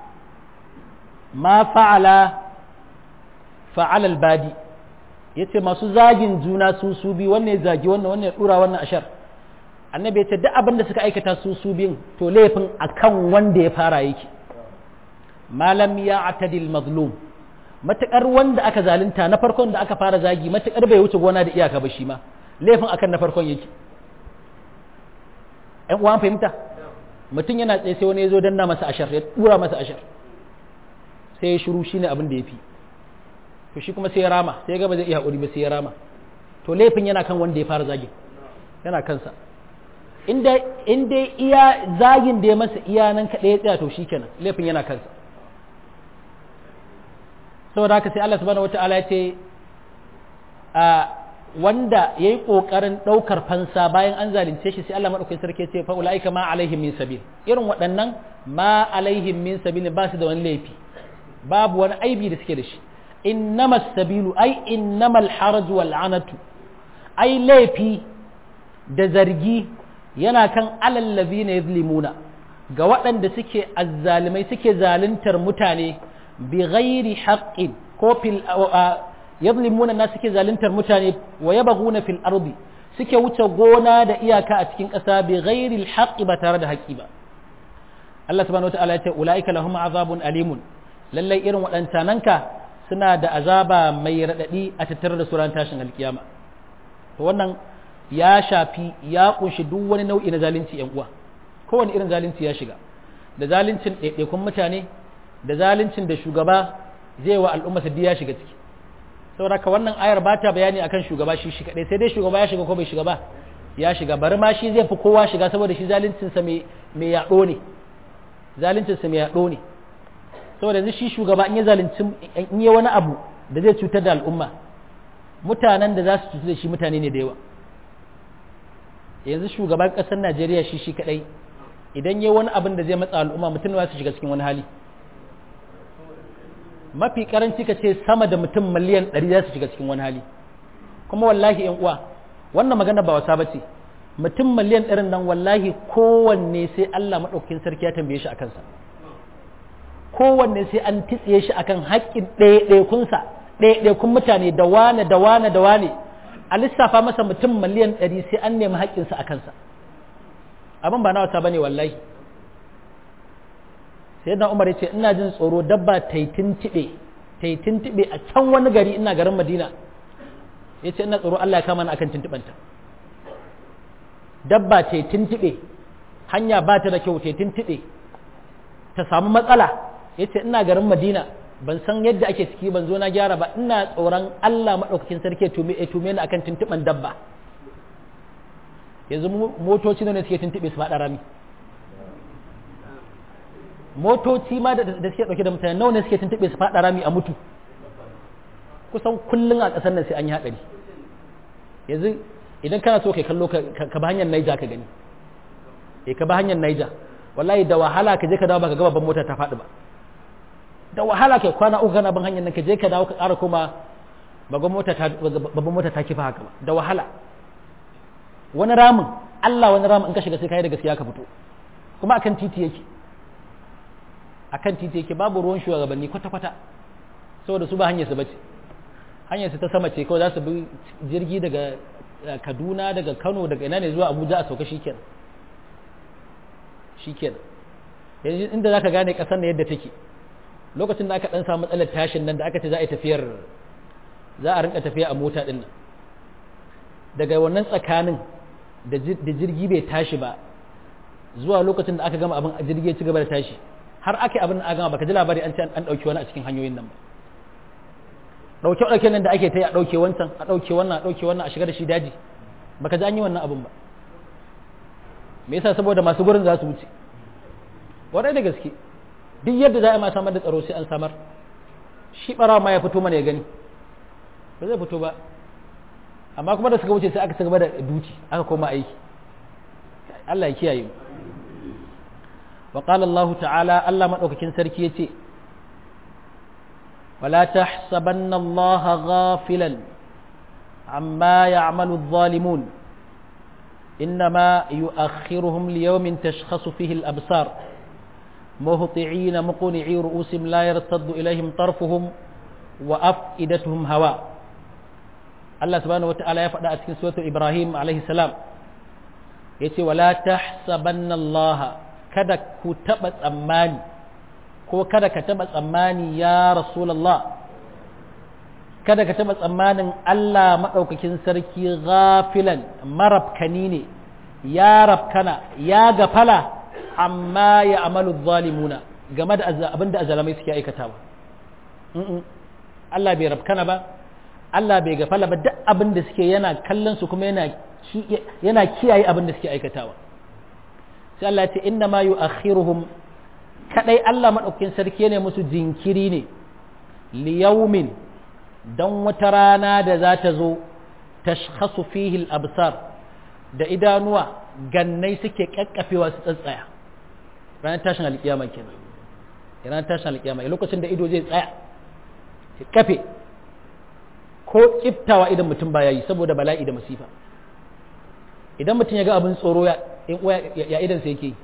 Speaker 1: ma fa'ala fa'ala albadi yace masu zagin juna su su bi wannan ya zagi wannan wannan ya dura wannan ashar annabi ya ce duk abin da suka aikata su su biyun to laifin akan wanda ya fara yake malam ya atadil mazlum matukar wanda aka zalunta na farkon da aka fara zagi matukar bai wuce gona da iyaka ba shi ma laifin akan na farkon yake ɗan uwan fahimta mutum yana tsaye sai wani ya zo danna masa ashar ya tura masa ashar sai ya shiru shine abin da ya fi to shi kuma sai ya rama sai ya gaba zai iya haƙuri ba sai ya rama to laifin yana kan wanda ya fara zagin yana kansa inda inda iya zagin da ya masa iya nan kaɗai ya tsaya to shi kenan laifin yana kansa saboda haka sai Allah subhanahu wata'ala ya ce a wanda ya yi ƙoƙarin ɗaukar fansa bayan an zalunce shi sai Allah maɗaukai sarki ce fa ula'ika ma alaihim min sabil irin waɗannan ma alaihim min sabil ba su da wani laifi babu wani aibi da suke da shi innama sabilu ai innamal haraj wal anatu ai laifi da zargi yana kan alallazi na yazlimuna ga waɗanda suke azzalimai suke zaluntar mutane bi ghairi haqqin ko fil yazlimuna na suke zaluntar mutane wa yabghuna fil ardi suke wuce gona da iyaka a cikin ƙasa bi ghairi haqqi ba tare da haƙƙi ba Allah subhanahu wataala ya ce ulaika lahum azabun alimun lallai irin waɗancananka suna da azaba mai raɗaɗi a tattare da suran tashin alkiyama to wannan ya shafi ya kunshi duk wani nau'i na zalunci yan uwa kowane irin zalunci ya shiga da zaluncin ɗaiɗaikun mutane da zaluncin da shugaba zai wa al'umma duk ya shiga ciki saboda ka wannan ayar ba ta bayani akan shugaba shi shi kadai sai dai shugaba ya shiga ko bai shiga ba ya shiga bari ma shi zai fi kowa shiga saboda shi zaluncinsa mai yaɗo ne zaluncinsa mai yaɗo ne saboda yanzu shi shugaba in ya zalunci in yi wani abu da zai cutar da al'umma mutanen da za su cutar da shi mutane ne da yawa yanzu shugaban ƙasar najeriya shi shi kadai idan yi wani abin da zai matsa al'umma mutum ba su shiga cikin wani hali mafi karanci ka ce sama da mutum miliyan ɗari za su shiga cikin wani hali kuma wallahi yan uwa wannan magana ba wasa ba ce mutum miliyan ɗarin nan wallahi kowanne sai allah maɗaukakin sarki ya tambaye shi a kansa kowanne sai an titsiye shi akan haƙƙin ɗaiɗaikunsa ɗaiɗaikun mutane da wane da wane da wane a lissafa masa mutum miliyan ɗari sai an nemi haƙƙinsa a kansa abin ba na wata bane wallahi sai na umar ya ce ina jin tsoro dabba taitin tiɓe taitin tiɓe a can wani gari ina garin madina ya ce ina tsoro allah ya kama ni akan tuntuɓanta dabba taitin tiɓe hanya ba ta da kyau taitin tiɓe ta samu matsala ya ce ina garin madina ban san yadda ake ciki ban zo na gyara ba ina tsoron allah maɗaukakin sarki ya tume ni akan tuntuɓan dabba yanzu motoci ne suke tuntuɓe su faɗa rami motoci ma da suke ɗauke da mutane nawa ne suke tuntuɓe su faɗa rami a mutu kusan kullum a ƙasar nan sai an yi haɗari yanzu idan kana so kai kallo ka ba hanyar naija ka gani eh ka ba hanyar naija wallahi da wahala ka je ka dawo baka ga babban mota ta faɗi ba da wahala kai kwana uku kana bin hanyar nan ka je ka dawo ka ƙara koma babban mota ta babban mota ta kifa haka ba da wahala wani ramin Allah wani ramin in ka shiga sai kai da gaskiya ka fito kuma akan titi yake akan titi yake babu ruwan shugabanni kwata kwata saboda su ba hanyar su bace hanyar su ta sama ce kawai za su bi jirgi daga Kaduna daga Kano daga ina ne zuwa Abuja a sauka shikenan shikenan yanzu inda zaka gane kasar ne yadda take lokacin da aka dan samu matsalar tashin nan da aka ce za a yi tafiyar za a rinka tafiya a mota din nan daga wannan tsakanin da jirgi bai tashi ba zuwa lokacin da aka gama abin a jirgi ya ci gaba da tashi har aka yi abin da aka gama baka ji labari an ce an ɗauki wani a cikin hanyoyin nan ba ɗauke ɗauke nan da ake ta yi a ɗauke wancan a ɗauke wannan a ɗauke wannan a shiga da shi daji baka ji an yi wannan abin ba me yasa saboda masu gurin za su wuce waɗai da gaske duk yadda za a ma samar da tsaro sai an samar shi ɓarawa ma ya fito mana ya gani ba zai fito ba amma kuma da suka wuce sai aka ci gaba da duci aka koma aiki Allah ya kiyaye mu wa qala Allah ta'ala Allah madaukakin sarki yace wala tahsabanna Allah ghafilan amma ya'malu adh-dhalimun إنما يؤخرهم ليوم تشخص فيه الأبصار مهطعين مقنعي رؤوسهم لا يرتد إليهم طرفهم وأفئدتهم هواء الله سبحانه وتعالى يفعل أسكن سورة إبراهيم عليه السلام يتي ولا تحسبن الله kada ku taɓa tsammani ko kada ka taɓa tsammani ya rasulallah kada ka taɓa tsammanin Allah maɗaukakin sarki ghafilan marabkani ne ya rabkana ya gafala amma ya amalu zalimuna game da abin da azalamai suke aikatawa Allah bai rabkana ba Allah bai gafala ba duk abin da suke yana kallon su kuma yana yana kiyaye abin da suke aikatawa sai Allah ya ce inna ma yu'akhiruhum kadai Allah maɗaukakin sarki ne musu jinkiri ne liyaumin don wata rana da za ta zo tashkhasu fihi al-absar da idanuwa gannai suke kakkafewa su tsatsaya ranar tashin alkiyama kenan ranar tashin alkiyama lokacin da ido zai tsaya ya kafe ko kiftawa idan mutum baya yi saboda bala'i da masifa idan mutum ya ga abin tsoro ya ya idan sai yake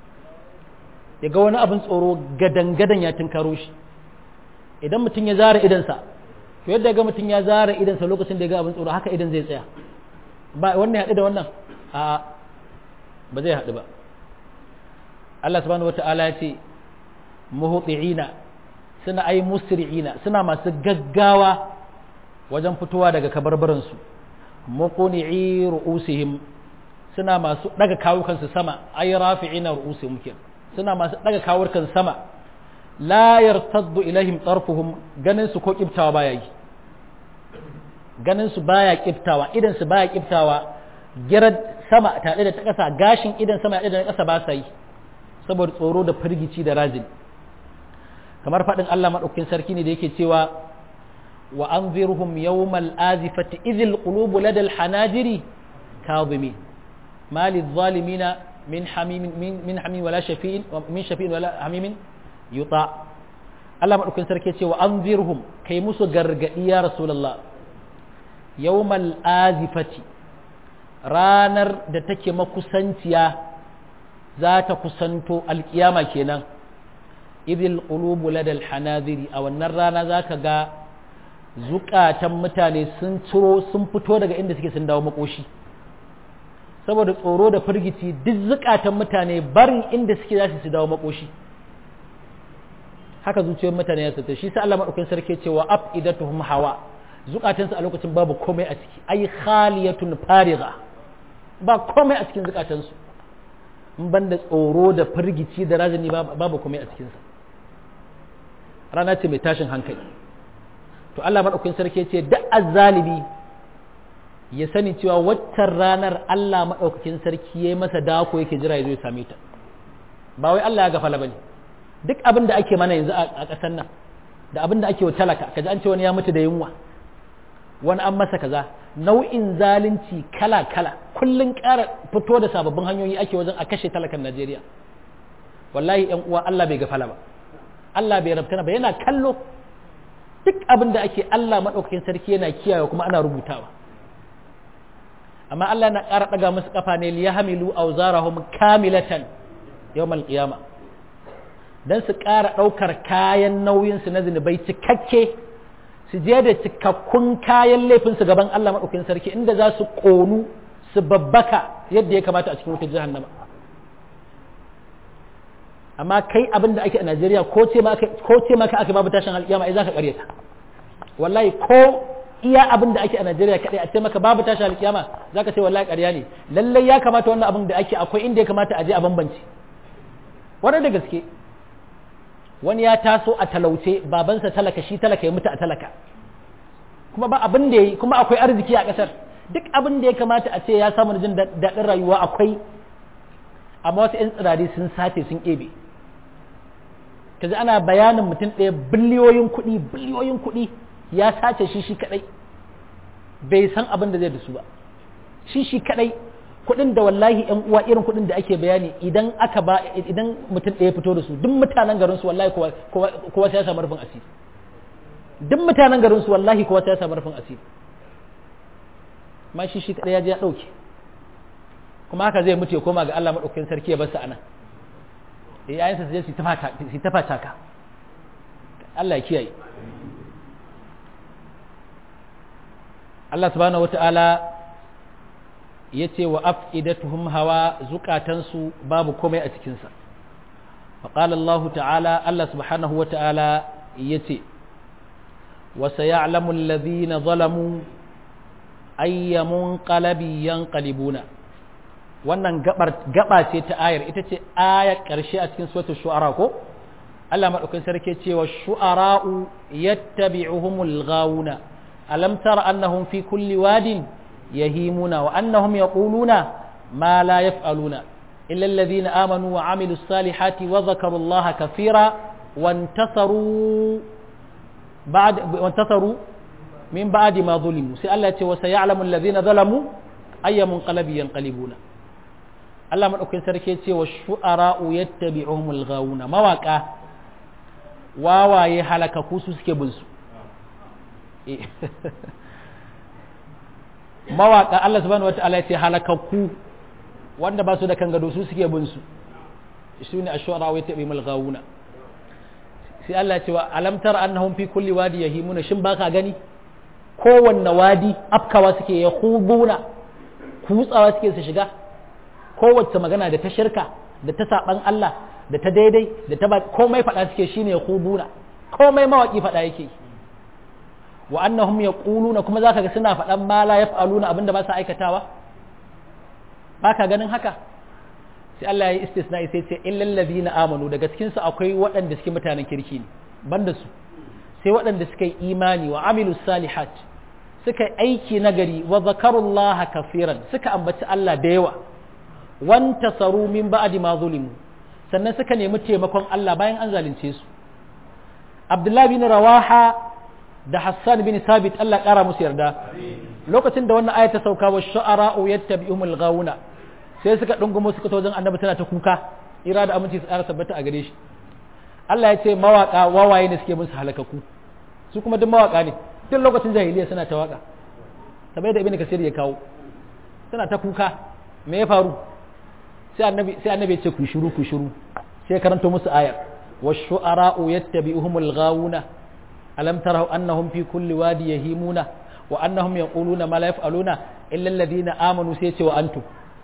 Speaker 1: ya ga wani abin tsoro gadan-gadan ya tunkaro shi idan mutum ya zara idansa to yadda ga mutum ya zara idansa lokacin da ya ga abin tsoro haka idan zai tsaya ba wannan haɗu da wannan a ba zai haɗu ba Allah subhanahu wata'ala ya ce muhuti'ina suna ai musri'ina suna masu gaggawa wajen fitowa daga kabarbaransu muqni'i ru'usihim suna masu daga kawukansu sama ai rafi'ina ru'usihim kenan suna masu daga kawukan sama la yartaddu ilaihim tarfuhum ganin su ko kiftawa baya yi ganin su baya kiftawa idan su baya kiftawa girar sama tare da ta kasa gashin idan sama da ta kasa ba sa yi saboda tsoro da firgici da rajin kamar faɗin Allah maɗaukin sarki ne da yake cewa wa anzirhum yawmal azifati idhil qulubu ladal hanajiri kadhimin ma lidh-dhalimina min hamimin min hamin wala shafi'in min shafi'in wala hamimin yuta Allah maɗaukin sarki ce wa anzirhum kai musu gargaɗi ya rasulullah yawmal azifati ranar da take makusanciya za ta kusanto alkiyama kenan idil qulubu ladal hanaziri a wannan rana za ka ga zukatan mutane sun ciro sun fito daga inda suke sun dawo makoshi saboda tsoro da firgici duk zukatan mutane barin inda suke za su dawo makoshi haka zuciyar mutane ya sata shi sai Allah madaukakin sarki ce wa afidatuhum hawa zukatansu a lokacin babu komai a ciki ai khaliyatun farigha ba komai a cikin zukatansu in banda tsoro da firgici da razani babu komai a cikinsa rana ce mai tashin hankali to Allah madaukakin sarki ce duk azzalibi ya sani cewa waccan ranar Allah madaukakin sarki yayi masa dako yake jira ya zo ya same ta ba wai Allah ya gafala bane duk abin da ake mana yanzu a ƙasar nan da abin da ake wa talaka kaji an ce wani ya mutu da yunwa wani an masa kaza nau'in zalunci kala-kala kullum ƙara fito da sababbin hanyoyi ake wajen a kashe talakan Najeriya wallahi yan uwa Allah bai gafala ba Allah bai rabtana ba yana kallo duk abin da ake Allah maɗaukakin sarki yana kiyaye kuma ana rubutawa amma Allah na ƙara ɗaga musu ƙafa ne liyahmilu awzarahum kamilatan yawmal qiyama dan su ƙara ɗaukar kayan nauyin su na zinubai cikakke su je da cikakkun kayan laifinsu gaban Allah maɗaukin sarki inda za su ƙonu su babbaka yadda ya kamata a cikin wutar jahannama amma kai abin da ake a Najeriya ko ce maka ko ce maka aka babu tashin alƙiyama ai zaka ƙaryata wallahi ko iya abin da ake a Najeriya kadai a ce maka babu tashin alƙiyama zaka ce wallahi ƙarya ne lalle ya kamata wannan abin da ake akwai inda ya kamata a je a bambance wannan da gaske wani ya taso a talauce babansa talaka shi talaka ya mutu a talaka kuma ba abin da yi kuma akwai arziki a ƙasar duk abin da ya kamata a ce ya samu jin daɗin rayuwa akwai amma wasu 'yan tsirari sun sace sun ƙebe kaji ana bayanin mutum ɗaya biliyoyin kuɗi biliyoyin kuɗi ya sace shi shi kaɗai bai san abin da zai da su ba shi shi kaɗai kuɗin da wallahi ƴan uwa irin kuɗin da ake bayani idan aka ba idan mutum ɗaya fito da su duk mutanen garin su wallahi kowa sai ya samu rufin asiri duk mutanen garin su wallahi kowa sai ya samu rufin asiri ma shi shi kaɗai ya je ya ɗauke kuma haka zai mutu ya koma ga Allah maɗaukakin sarki ya bar sa anan yayansa su je su ta fata ka Allah ya kiyaye Allah subhanahu wata'ala ya ce wa afidatuhum hawa zukatansu babu komai a cikinsa faƙal Allah ta'ala Allah subhanahu wata'ala ya ce wa sayalamu alladhina zalamu ayyamun qalabi yanqalibuna wannan gaba ce ta ayar ita ce ayar ƙarshe a cikin suratul shu'ara ko Allah madaukakin sarki cewa shu'ara'u yattabi'uhumul ghawuna alam tara annahum fi kulli wadin yahimuna wa annahum yaquluna ma la yaf'aluna illa alladhina amanu wa amilus salihati wa dhakaru Allah kathira wantasaru ba'd wantasaru min ba'di ma zulimu sai Allah ya ce wa sayalamu alladhina zalamu ayyamun qalabi yanqalibuna Allah maɗaukin sarki ce wa shu'ara'u yattabi'uhumul ghawuna mawaka wawaye halakaku su suke bin su mawaka Allah subhanahu wata'ala ya ce halakaku wanda ba su da kan gado su suke bin su su ne ash-shu'ara'u yattabi'uhumul ghawuna sai Allah ya ce wa alam tara annahum fi kulli wadi yahimuna shin baka gani kowanne wadi afkawa suke yahubuna kutsawa suke su shiga kowace magana da ta shirka da ta saban Allah da ta daidai da ta komai faɗa suke shine ya kubuna komai mawaki faɗa yake wa annahum yaquluna kuma zaka ga suna faɗan ma la yaf'aluna abinda ba sa aikatawa baka ganin haka sai Allah ya istisna sai ce illal ladina amanu daga cikin su akwai waɗanda suke mutanen kirki ne banda su sai waɗanda suka yi imani wa amilus salihat suka yi aiki nagari wa zakarullaha kafiran suka ambaci Allah da yawa wanta saru min ba'di ma zulimu sannan suka nemi taimakon Allah bayan an zalunce su Abdullahi bin Rawaha da Hassan bin Sabit Allah kara musu yarda lokacin da wannan aya ta sauka wa shu'ara'u yattabi'umul ghawuna sai suka dungumo suka to wajen Annabi tana ta kuka ira da aminci su ƙara tabbata a gare shi Allah ya ce mawaka wawaye ne suke musu halakaku su kuma duk mawaka ne tun lokacin jahiliya suna ta waka kamar da Ibn Kasir ya kawo suna ta kuka me ya faru sai annabi sai annabi ya ce ku shiru ku shiru sai karanto musu ayar wash-shu'ara'u yattabi'uhumul ghawuna alam taraw annahum fi kulli wadi yahimuna wa annahum yaquluna ma la yaf'aluna illa alladhina amanu sai ce wa antum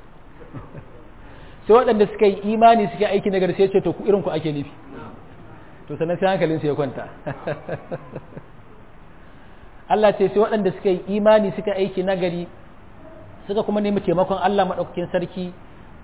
Speaker 1: sai waɗanda suka yi imani suka aiki nagari sai ce to ku irin ku ake nufi to sannan sai hankalin su ya kwanta Allah ce sai waɗanda suka yi imani suka aiki nagari suka kuma nemi taimakon Allah maɗaukakin sarki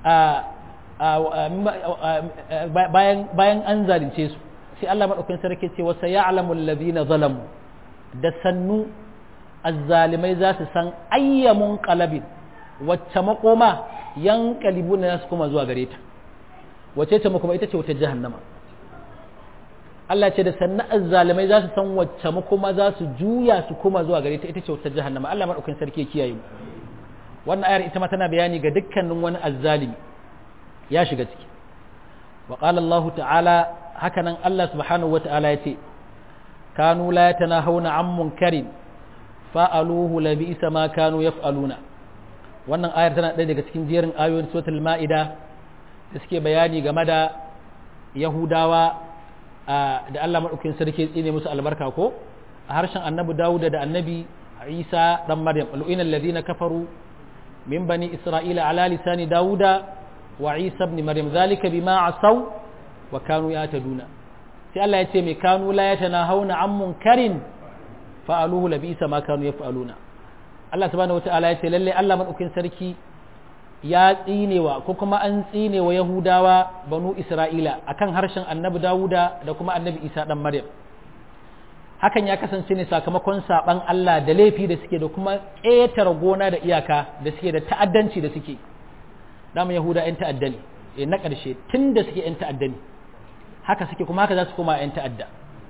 Speaker 1: bayan an zalunce su sai Allah maɗaukakin sarki ce wasa ya alamun labina zalamu da sannu azzalimai za su san ayyamun kalabin wacce makoma yan kalibu na su kuma zuwa gare ta wacce ce makoma ita ce wata jahannama Allah ce da sannu azzalimai za su san wacce makoma za su juya su kuma zuwa gare ta ita ce wata jahannama Allah maɗaukakin sarki ya kiyaye mu wannan ayar ita ma tana bayani ga dukkanin wani azzalimi ya shiga ciki wa qala Allah ta'ala haka nan Allah subhanahu wa ta'ala yace kanu la yatanahawna an munkarin fa'aluhu la bi'sa ma kanu yaf'aluna wannan ayar tana ɗaya daga cikin jerin ayoyin suratul ma'ida da suke bayani game da yahudawa da Allah madaukakin sarki tsine musu albarka ko a harshen annabi Dawud da annabi Isa dan Maryam al'ina alladhina kafaru من بني إسرائيل على لسان داود وعيسى بن مريم ذلك بما عصوا wa kanu ya taduna sai Allah ya ce mai kanu la yatanahawna an munkarin fa'aluhu labisa ma kanu yaf'aluna Allah subhanahu wata'ala ya ce lalle Allah madaukin sarki ya tsinewa ko kuma an tsinewa Yahudawa banu Isra'ila akan harshen Annabi Dawuda da kuma Annabi Isa dan Maryam hakan ya kasance ne sakamakon saban Allah da laifi da suke da kuma ƙetare gona da iyaka da suke da ta'addanci da suke dama Yahuda 'yan ta'adda ne e na ƙarshe tun da suke 'yan ta'adda ne haka suke kuma haka za su koma 'yan ta'adda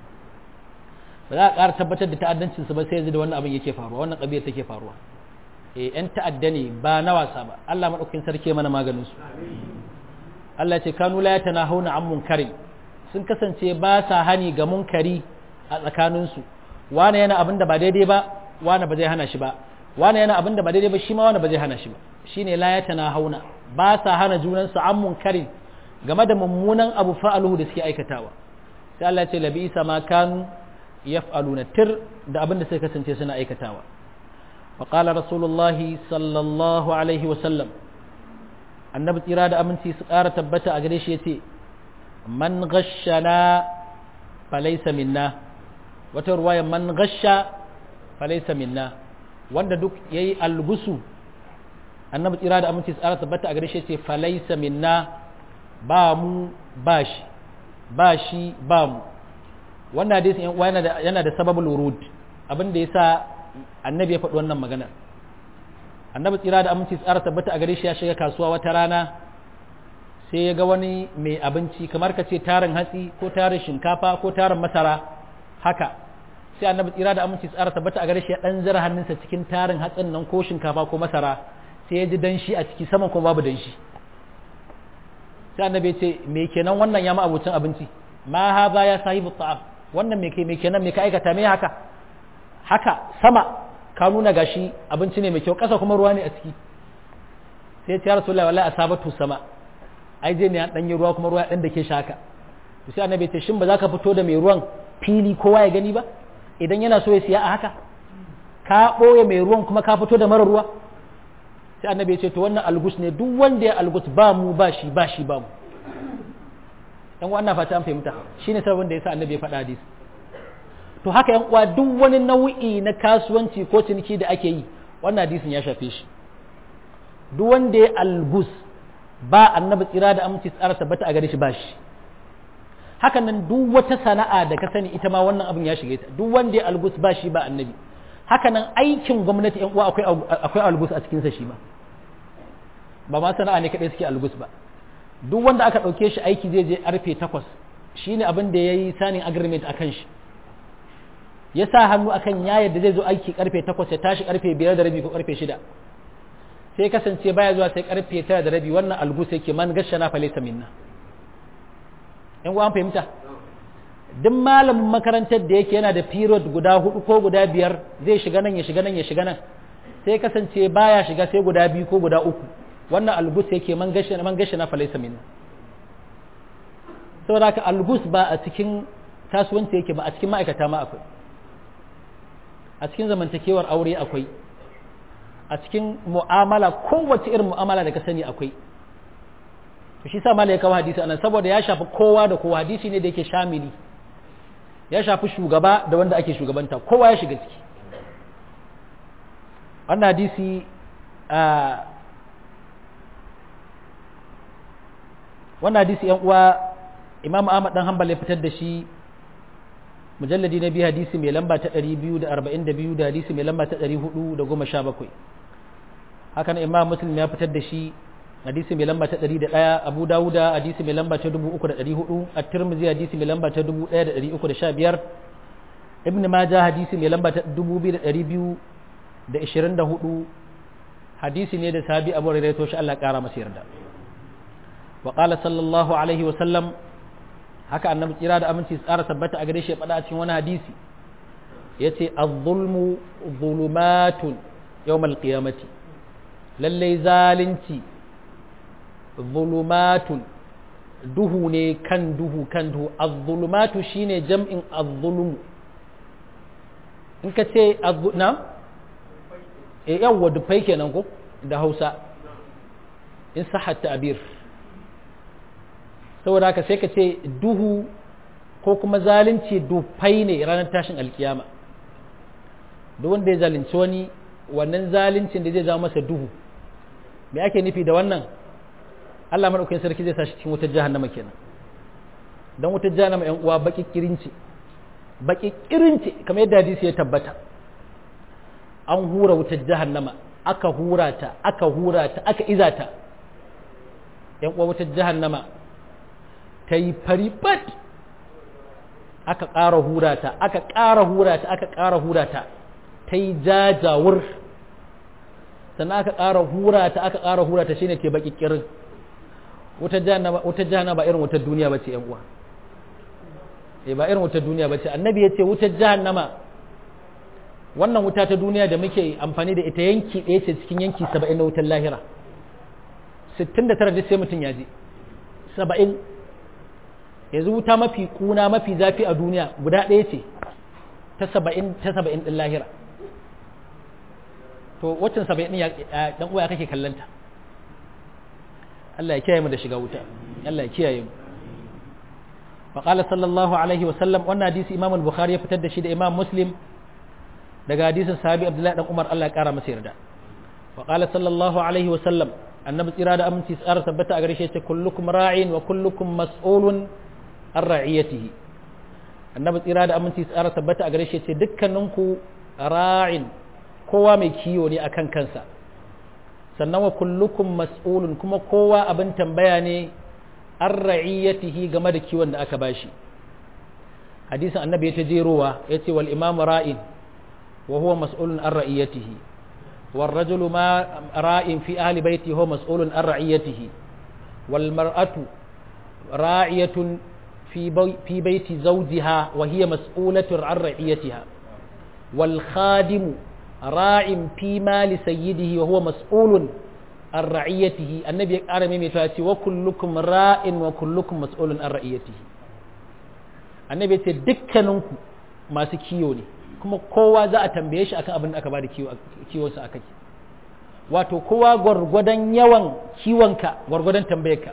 Speaker 1: ba za a ƙara tabbatar da ta'addancinsu ba sai yanzu da wannan abin yake faruwa wannan ƙabiyar take faruwa e 'yan ta'adda ne ba na wasa ba Allah maɗaukakin sarki mana maganin su Allah ce kanu la yatanahuna an munkarin sun kasance ba sa hani ga munkari a tsakaninsu wane yana abin da ba daidai ba wane ba zai hana shi ba wane yana abin da ba daidai ba shi ma wane ba zai hana shi ba shine la yatanahuna ba sa hana junansu an munkarin game da mummunan abu fa'aluhu da suke aikatawa sai Allah ya ce labi isa ma kanu yaf'aluna tir da abin da suka kasance suna aikatawa wa qala rasulullahi sallallahu alaihi wa sallam annabi tsira da aminci su ƙara tabbata a gare shi yace man ghashana falaysa minna wata ruwaya man ghasha falaysa minna wanda duk yayi algusu annabi tsira da aminci su ƙara tabbata a gare shi yace falaysa minna ba mu ba shi ba shi ba mu wannan hadisin yan uwa yana da yana da sababul wurud abin da yasa annabi ya faɗi wannan magana annabi tsira da aminci tsara tabbata a gare shi ya shiga kasuwa wata rana sai ya ga wani mai abinci kamar ka ce tarin hatsi ko tarin shinkafa ko tarin masara haka sai annabi tsira da aminci tsara tabbata a gare shi ya dan zira hannunsa cikin tarin hatsin nan ko shinkafa ko masara sai ya ji danshi a ciki saman kuma babu danshi sai annabi ce me kenan wannan ya ma abucin abinci ma haza ya sahibu ta'am wannan me ke me kenan me ka aikata me haka haka sama ka nuna gashi abinci ne mai kyau kasa kuma ruwa ne a ciki sai ya ce rasulullahi wallahi asabatu sama ai je ne an danyi ruwa kuma ruwa dan da ke shaka to sai annabi ce shin ba za ka fito da mai ruwan fili kowa ya gani ba idan yana so ya siya a haka ka ɓoye mai ruwan kuma ka fito da mara ruwa sai annabi ya ce to wannan algus ne duk wanda ya algus ba mu ba shi ba shi ba mu yan wannan fata an fahimta shine sabon da yasa annabi ya faɗa hadisi to haka yan uwa duk wani nau'i na kasuwanci ko ciniki da ake yi wannan hadisin ya shafe shi duk wanda ya algus ba annabi tsira da aminci tsara tabbata a gare shi ba shi hakan nan duk wata sana'a da ka sani ita ma wannan abin ya shige ta duk wanda ya algus ba shi ba annabi haka nan aikin gwamnati yan uwa akwai akwai algus a cikin sa shi ma ba ma sana'a ne kadai suke algus ba duk wanda aka dauke shi aiki zai je arfe 8 shine abin da yayi signing agreement akan shi ya sa hannu akan ya yadda zai zo aiki karfe 8 ya tashi karfe 5 da rabi ko karfe 6 sai kasance baya zuwa sai karfe 9 da rabi wannan algus yake man gashana fa laysa minna yan uwa an fahimta duk malamin makarantar da yake yana da period guda hudu ko guda biyar zai shiga nan ya shiga nan ya shiga nan sai kasance baya shiga sai guda biyu ko guda uku wannan algus yake man gashi man gashi na falaisa min saboda haka algus ba a cikin kasuwanci yake ba a cikin ma'aikata ma akwai a cikin zamantakewar aure akwai a cikin mu'amala kowace irin mu'amala da ka sani akwai to shi sa malai kawo hadisi anan saboda ya shafi kowa da kowa hadisi ne da yake shamili ya shafi shugaba da wanda ake shugabanta kowa ya shiga ciki wannan hadisi wannan hadisi yan uwa imam ahmad dan hanbal ya fitar da shi mujalladi na biyu hadisi mai lamba ta 242 da hadisi mai lamba ta 417 haka na imam muslim ya fitar da shi hadisi mai lamba ta 101 abu dawuda hadisi mai lamba ta 3400 at-tirmidhi hadisi mai lamba ta 1315 ibn majah hadisi mai lamba ta 2224 hadisi ne da sahabi abu hurairah to shi Allah kara masa yarda wa qala sallallahu alaihi wa sallam haka annabi tsira da aminci tsara tabbata a gare shi faɗa a cikin wani hadisi yace az-zulmu zulumatun yawmal qiyamati lallai zalunci zulumatun duhu ne kan duhu kan duhu az-zulumatu shine jam'in az-zulum in ka ce na e yawwa dufai kenan ko da Hausa in sahat ta'bir saboda haka sai ka ce duhu ko kuma zalunci dufai ne ranar tashin alkiyama duk wanda ya zalunci wani wannan zaluncin da zai zama masa duhu me ake nufi da wannan Allah madaukakin sarki zai sa shi cikin wutar jahannama kenan dan wutar jahannama yan uwa baki kirinci baki kirinci kamar yadda hadisi ya tabbata an hura wutar jahannama aka hura ta aka hura ta aka iza ta yan uwa wutar jahannama ta yi faribat aka ƙara hura ta aka ƙara hura ta aka ƙara hura ta ta yi jajawur sannan aka ƙara hura ta aka ƙara hura ta shine ke baki kirin wutar jahannama ba irin wutar duniya bace yan uwa eh ba irin wutar duniya bace annabi ya ce wutar jahannama wannan wuta ta duniya da muke amfani da ita yanki ɗaya ce cikin yanki saba'in na wutar lahira sittin da tara duk sai mutum ya je saba'in yanzu wuta mafi kuna mafi zafi a duniya guda ɗaya ce ta saba'in ta saba'in ɗin lahira to waccan saba'in ɗin ɗan uwa kake kallanta Allah ya kiyaye mu da shiga wuta Allah ya kiyaye mu فقال صلى الله عليه وسلم wannan hadisi Imam al-Bukhari ya fitar da shi da Imam Muslim daga hadisin sahabi Abdullahi dan Umar Allah ya kara masa yarda wa qala sallallahu alaihi wa sallam annabi tsira da aminci tsara tabbata a gare shi yace kullukum ra'in wa kullukum mas'ulun an ra'iyatihi annabi tsira da aminci tsara tabbata a gare shi yace dukkaninku ra'in kowa mai kiyo ne akan kansa sannan wa kullukum mas'ulun kuma kowa abin tambaya ne an ra'iyatihi game da kiwon da aka bashi hadisin annabi ya ta jerowa yace wal imamu ra'in وهو مسؤول عن رعيته والرجل ما راء في أهل بيته هو مسؤول عن رعيته والمرأة راعية في, بي في بيت زوجها وهي مسؤولة عن رعيتها والخادم راع في مال سيده وهو مسؤول عن رعيته النبي قال ميمي وكلكم راء وكلكم مسؤول عن رعيته النبي يقول دكنكم ما سكيوني kuma kowa za a tambaye shi akan abin da aka bada kiwonsa aka ki wato kowa gwargwadon yawan kiwonka gwargwadon tambayarka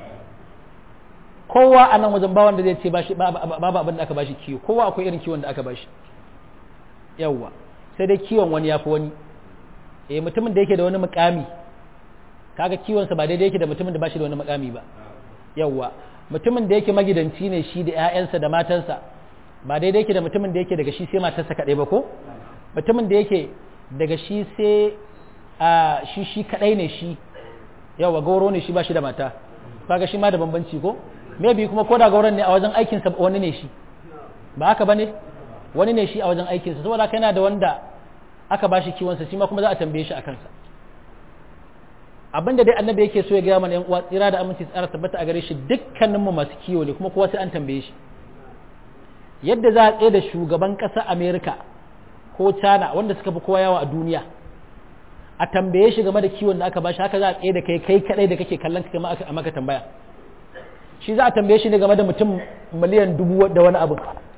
Speaker 1: kowa a nan wajen bawan da zai ce babu abin da aka bashi kiwo kowa akwai irin kiwon da aka bashi yawwa sai dai kiwon wani ya fi wani eh mutumin da yake da wani mukami kaga kiwonsa ba daidai yake da mutumin da bashi da wani mukami ba yawwa mutumin da yake magidanci ne shi da 'ya'yansa da matansa ba daidai yake da mutumin da yake daga shi sai matarsa kaɗai ba ko mutumin da yake daga shi sai a shi shi kaɗai ne shi yawa gauro ne shi ba shi da mata kaga shi ma da bambanci ko maybe kuma ko da gauron ne a wajen aikinsa wani ne shi ba haka ba ne wani ne shi a wajen aikinsa saboda haka yana da wanda aka ba shi kiwonsa shi ma kuma za a tambaye shi a kansa abinda dai annabi yake so ya gaya mana yan uwa tsira da aminci tsara tabbata a gare shi dukkaninmu masu kiwo ne kuma kowa sai an tambaye shi yadda za a tsaye da shugaban ƙasar amerika ko china wanda suka fi kowa yawa a duniya a tambaye shi game da kiwon da aka bashi haka za a tsaye da kai kai kadai da kake kallon ka kama a maka tambaya shi za a tambaye shi ne game da mutum miliyan dubu da wani abu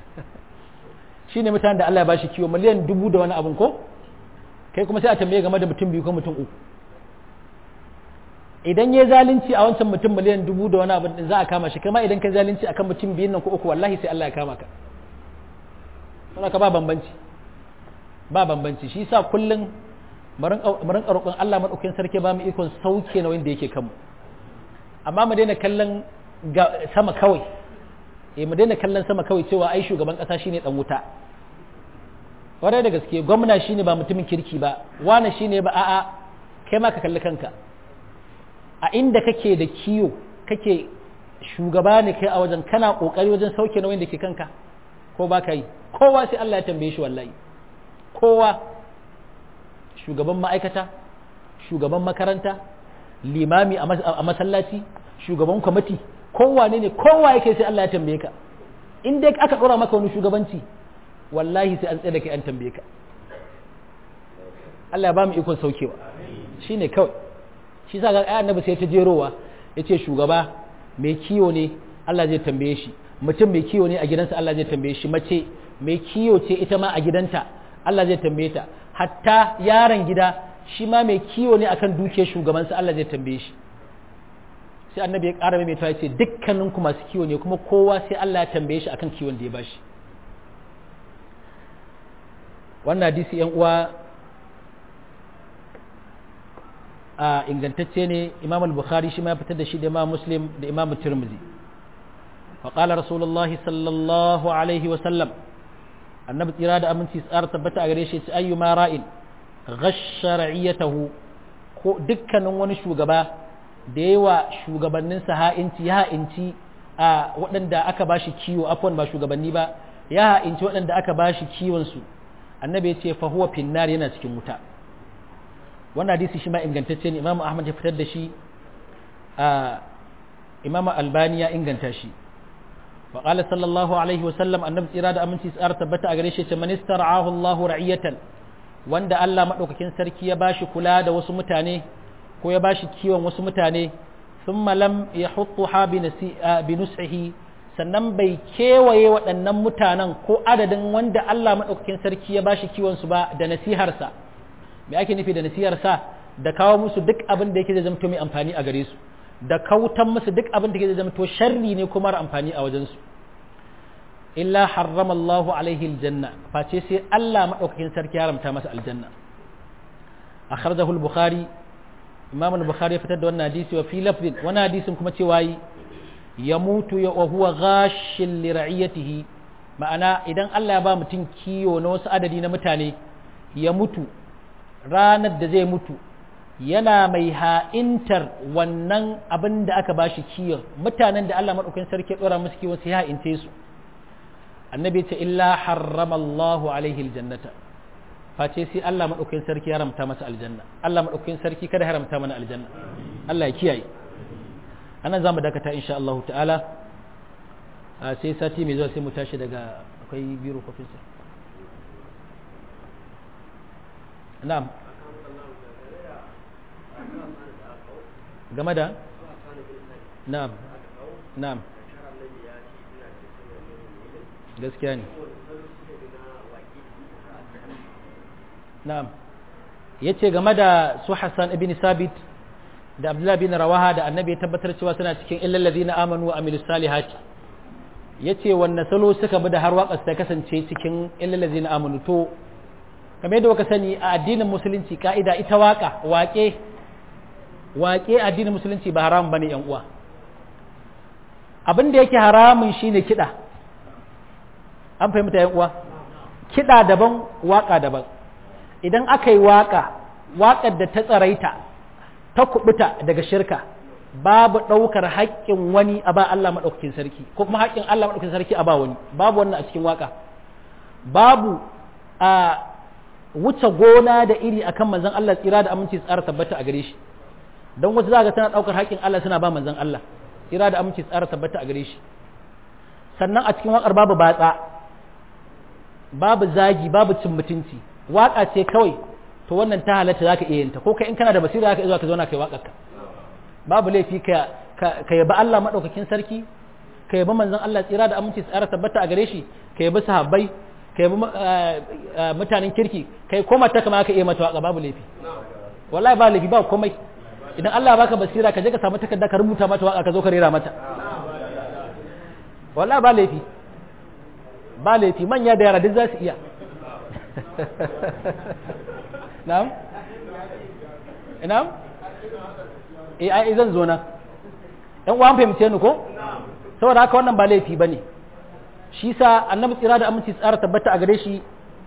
Speaker 1: shi ne mutanen da Allah ya bashi kiwo miliyan dubu da wani abu ko kai kuma sai a tambaye game da mutum biyu ko mutum uku idan ya zalunci a wancan mutum miliyan dubu da wani abu za a kama shi kama idan ka zalunci akan mutum biyun nan ko uku wallahi sai Allah ya kama ka saboda ka ba bambanci ba bambanci shi sa kullum mu rinka roƙon Allah madaukakin sarki ba mu ikon sauke na wanda yake kanmu amma mu daina kallon sama kawai eh mu daina kallon sama kawai cewa ai shugaban ƙasa shine dan wuta kwarai da gaske gwamna shine ba mutumin kirki ba wane shine ba a'a kai ma ka kalli kanka a inda kake da kiyo kake shugaba ne kai a wajen kana kokari wajen sauke nauyin da ke kanka ko ba ka yi kowa sai Allah ya tambaye shi wallahi kowa shugaban ma'aikata shugaban makaranta limami a masallaci shugaban kwamiti kowa ne ne kowa yake sai Allah ya tambaye ka in dai aka dora maka wani shugabanci wallahi sai an tsaye da kai an tambaye ka Allah ya ba mu ikon saukewa shine kawai shi sa ga annabi sai ta jerowa yace shugaba mai kiyo ne Allah zai tambaye shi mutum mai kiyo ne a gidansa Allah zai tambaye shi mace mai kiyo ce ita ma a gidanta Allah zai tambaye ta hatta yaron gida shi ma mai kiyo ne akan dukiyar shugabansa Allah zai tambaye shi sai annabi ya ƙara mai ya ce dukkanin ku masu kiwo ne kuma kowa sai Allah ya tambaye shi akan kiwon da ya bashi wannan hadisi yan uwa a ingantacce ne imam al-bukhari shi ma ya fitar da shi da imam muslim da imam tirmidhi wa qala rasulullahi sallallahu alaihi wa sallam annabi tsira da aminci tsara tabbata a gare shi ce ayyuma ra'in ghashsha ra'iyatahu ko dukkanin wani shugaba da yawa shugabannin sa ha'inci ya ha'inci a waɗanda aka bashi kiwo afwan ba shugabanni ba ya ha'inci waɗanda aka bashi kiwon su annabi ya ce fa huwa finnar yana cikin wuta wannan hadisi shi ma ingantacce ne imamu ahmad ya fitar da shi a imamu albani ya inganta shi wa qala sallallahu alaihi wa sallam annabi tsira da aminci tsara tabbata a gare shi ce man istara'ahu Allahu ra'iyatan wanda Allah madaukakin sarki ya bashi kula da wasu mutane ko ya bashi kiwon wasu mutane thumma lam yahuttuha bi nus'ihi sannan bai kewaye waɗannan mutanen ko adadin wanda Allah madaukakin sarki ya bashi kiwon su ba da nasiharsa me ake nufi da nasiharsa da kawo musu duk abin da yake zai zamto mai amfani a gare su da kautan musu duk abin da yake zai zamto sharri ne kuma amfani a wajensu illa harrama Allah alaihi aljanna face sai Allah madaukakin sarki ya haramta masa aljanna akhrajahu al-bukhari imam al-bukhari ya fitar da wannan hadisi wa fi lafzin wannan hadisin kuma cewa yi ya mutu ya wa huwa ghashin li ra'iyatihi ma'ana idan Allah ya ba mutum kiyo na wasu adadi na mutane ya mutu ranar da zai mutu yana mai ha'intar wannan abin da aka ba shi kiyon mutanen da Allah maɗaukin sarki ɗora musu kiwon sai ha'inte su annabi ce illa harrama Allahu alaihi aljannata face sai Allah maɗaukin sarki ya haramta masa aljanna Allah maɗaukin sarki kada haramta mana aljanna Allah ya kiyaye anan zamu dakata insha Allah ta'ala sai sati mai zuwa sai mu tashi daga akwai biro kofin sa na'am game da na'am na'am gaskiya ne na'am yace game da su Hassan ibn Sabit da Abdullah bin Rawaha da Annabi ya tabbatar cewa suna cikin illal ladina amanu wa amilus salihati yace wannan salo suka bi da har waƙas ta kasance cikin illal ladina amanu to kamar yadda kuka sani a addinin musulunci ka'ida ita waka waƙe waƙe addinin musulunci ba haram bane yan uwa abin da yake haramun shine kiɗa an fahimta yan uwa kiɗa daban waka daban idan aka yi waka waƙar da ta tsaraita ta kubuta daga shirka babu ɗaukar haƙƙin wani a ba Allah maɗaukakin sarki ko kuma haƙƙin Allah maɗaukakin sarki a ba wani babu wannan a cikin waka babu a wuce gona da iri akan manzon Allah tsira da aminci tsara tabbata a gare shi don wasu za ga tana ɗaukar haƙƙin Allah suna ba manzon Allah tsira da aminci tsara tabbata a gare shi sannan a cikin waƙar babu batsa babu zagi babu cin mutunci waƙa ce kawai to wannan ta halatta za ka iya yinta ko kai in kana da basira za ka iya zuwa ka zauna kai waƙar ka babu laifi ka ka yaba Allah maɗaukakin sarki ka yaba manzon Allah tsira da aminci tsara tabbata a gare shi ka yabi sahabbai ka yabi mutanen kirki kai ko mata kama aka iya mata waka babu laifi wallahi ba laifi ba komai idan Allah baka basira ka je ka samu takarda ka rubuta mata waka ka zo ka rera mata wallahi ba laifi ba laifi manya da yara duk za su iya na'am na'am eh ai zan zo na ɗan uwan fahimce ni ko saboda haka wannan ba laifi bane shi sa annabi tsira da aminci tsara tabbata a gare shi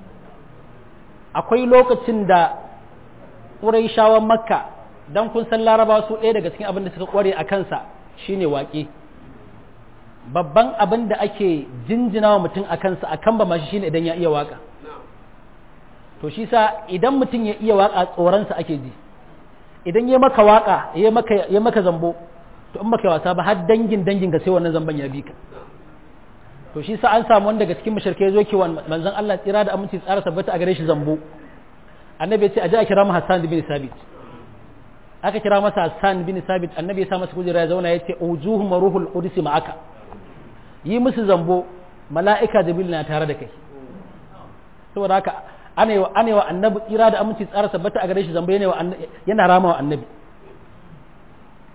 Speaker 1: akwai lokacin da ƙuraishawan makka don kun san larabawa su ɗaya daga cikin abin da suka ƙware a kansa shine waƙe babban abin da ake jinjina wa mutum a kansa a kan ba mashi shine idan ya iya waƙa to shi sa idan mutum ya iya waƙa tsoronsa ake ji idan ya maka waƙa ya maka zambo to in maka wasa ba har dangin dangin ka sai wannan zamban ya bi ka to shi sa an samu wanda daga cikin mushrikai zo ki manzon Allah tsira da aminci tsara tabbata a gare shi zambo annabi ya ce a ji a kira mu Hassan bin Sabit aka kira masa Hassan bin Sabit annabi ya sa masa kujera ya zauna ya ce ujuhum ruhul qudus ma'aka yi musu zambo mala'ika jibril na tare da kai saboda haka ana wa ana wa annabi tsira da aminci tsara tabbata a gare shi zambo yana wa yana rama wa annabi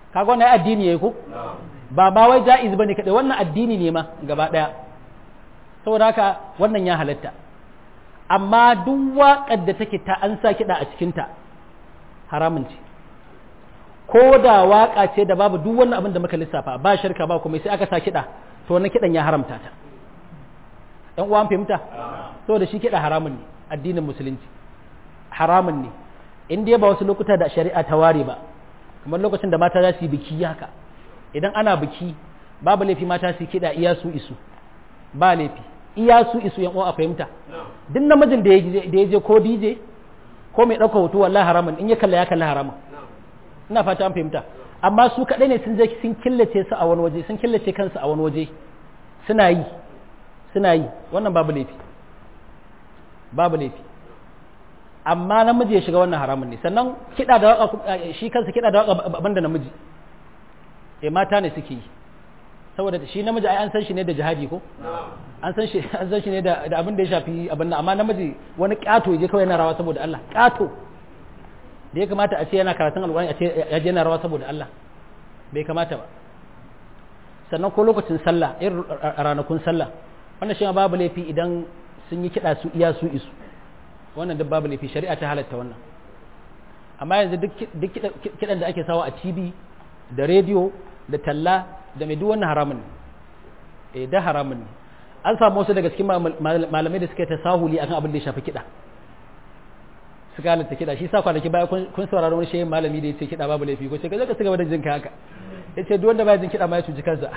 Speaker 1: kaga wannan addini yayi ko ba ba wai jaiz bane kadai wannan addini ne ma gaba daya saboda haka wannan ya halatta amma duk waƙar da take ta an sa kiɗa a cikinta haramun ce ko da waƙa ce da babu duk wannan abin da muka lissafa ba shirka ba kuma sai aka sa kiɗa to wannan kiɗan ya haramta ta ɗan uwan fahimta saboda shi kiɗa haramun ne addinin musulunci haramun ne in dai ba wasu lokuta da shari'a ta ware ba kamar lokacin da mata za su yi biki haka idan ana biki babu laifi mata su kiɗa iya su isu ba laifi iya su isu yan uwa a fahimta duk namijin da ya je ko DJ ko mai ɗauka hoto wallahi haramun in ya kalla ya kalla haramun ina fata an fahimta amma su kaɗai ne sun je sun killace su a wani waje sun killace kansu a wani waje suna yi suna yi wannan babu laifi babu laifi amma namiji ya shiga wannan haramun ne sannan kiɗa da waka shi kansa kiɗa da waka banda namiji eh mata ne suke yi saboda shi namiji ai an san shi ne da jihadi ko an san shi an san shi ne da abin da ya shafi abin nan amma namiji wani kato je kawai yana rawa saboda Allah kato da ya kamata a ce yana karatun alƙur'ani a ce ya je yana rawa saboda Allah bai kamata ba sannan ko lokacin sallah irin ranakun sallah wannan shi babu laifi idan sun yi kiɗa su iya su isu wannan duk babu laifi shari'a ta halatta wannan amma yanzu duk kiɗan da ake sawa a TV da rediyo da talla da mai duk wannan haramun ne eh da haramun ne an samu wasu daga cikin malamai da suka ta sahuli akan abin da ya shafi kiɗa suka halatta kiɗa shi sa kwanaki baya kun saurari wani shehin malami da ya ce kiɗa babu laifi ko ce ka zaka cigaba da jin ka haka ya ce duk wanda baya jin kiɗa ma ya cuci kansa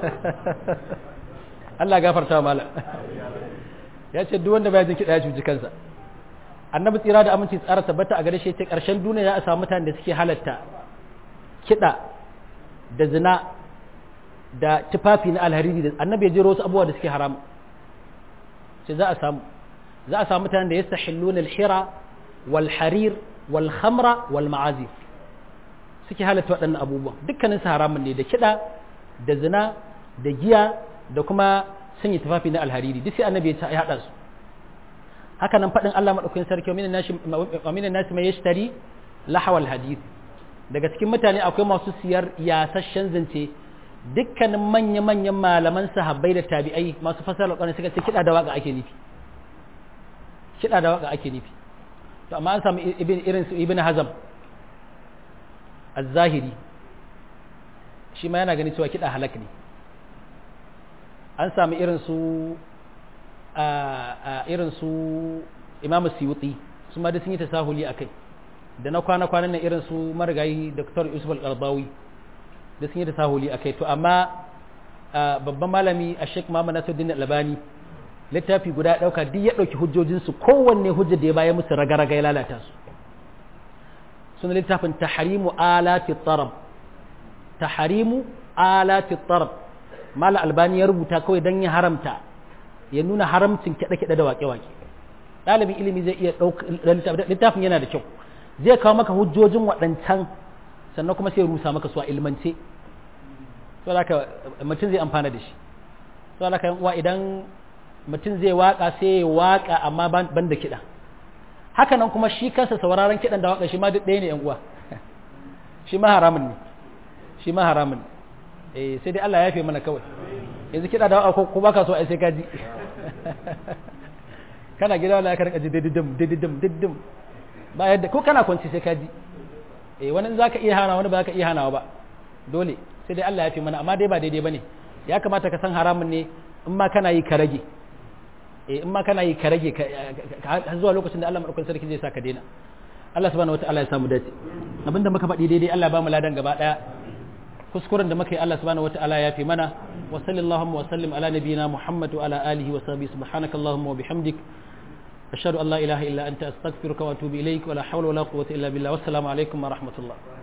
Speaker 1: Allah gafarta wa malam ya ce duk wanda baya jin kiɗa ya cuci kansa annabi tsira da aminci tsara tabbata a gare shi ce ƙarshen duniya ya a samu mutanen da suke halatta kiɗa da zina da tufafi na alhariri da annabi ya jero wasu abubuwa da suke haram sai za a samu za a samu mutanen da ya sahillun alhira wal harir wal khamra wal ma'azif suke halatta waɗannan abubuwan dukkanin su haramun ne da kiɗa da zina da giya da kuma sanya tufafi na alhariri duk sai annabi ya haɗa su haka nan faɗin Allah maɗaukakin sarki wa minan nasi mai yashtari lahawal hadith daga cikin mutane akwai masu siyar yasasshen zance dukkanin manya-manyan malaman sahabbai da tabi'ai masu fasara alƙwarin suka ce kiɗa da waka ake nufi kiɗa da waka ake nufi to amma an samu irin su ibn hazam az-zahiri shi ma yana gani cewa kiɗa halak ne an samu irin su a irin su imamu siyuti su ma da sun yi tasahuli a kai da na kwana-kwanan nan irin su marigayi dr yusuf al-qarbawi da sun yi tasahuli a kai to amma babban malami a sheik mama nasuddin albani littafi guda ɗauka duk ya ɗauki hujjojinsu kowanne hujja da ya baya musu raga-raga ya lalata su suna littafin taharimu alati tarab taharimu alati tarab mala albani ya rubuta kawai don ya haramta ya nuna haramcin kiɗe-kiɗe da waƙe-waƙe ɗalibin ilimi zai iya ɗauka littafin yana da kyau zai kawo maka hujjojin waɗancan sannan kuma sai rusa maka su a ilmance so da mutum zai amfana da shi so da uwa idan mutum zai waƙa sai ya waƙa amma ban da kiɗa haka nan kuma shi kansa sauraron kiɗan da waƙa shi ma duk ɗaya ne yan uwa shi ma haramun ne shi ma haramun ne eh sai dai Allah ya fi mana kawai yanzu kiɗa da waƙa ko baka so ai sai ka ji kana gida wala ka rinka ji dididim dididim dididim ba yadda ko kana kwanci sai ka ji eh wani zaka iya hana wani ba ka iya hanawa ba dole sai dai Allah ya fi mana amma dai ba daidai bane ya kamata ka san haramun ne in ma kana yi ka rage eh in ma kana yi ka rage har zuwa lokacin da Allah madaukakin sarki zai sa ka daina Allah subhanahu wataala ya samu dace abinda muka faɗi daidai Allah ba mu ladan gaba daya kuskuren da muka yi Allah subhanahu wataala ya fi mana wa sallallahu wa sallim ala nabiyyina Muhammad wa ala alihi wa sahbihi subhanakallahumma wa bihamdik أشهد أن لا إله إلا أنت أستغفرك وأتوب إليك ولا حول ولا قوة إلا بالله والسلام عليكم ورحمة الله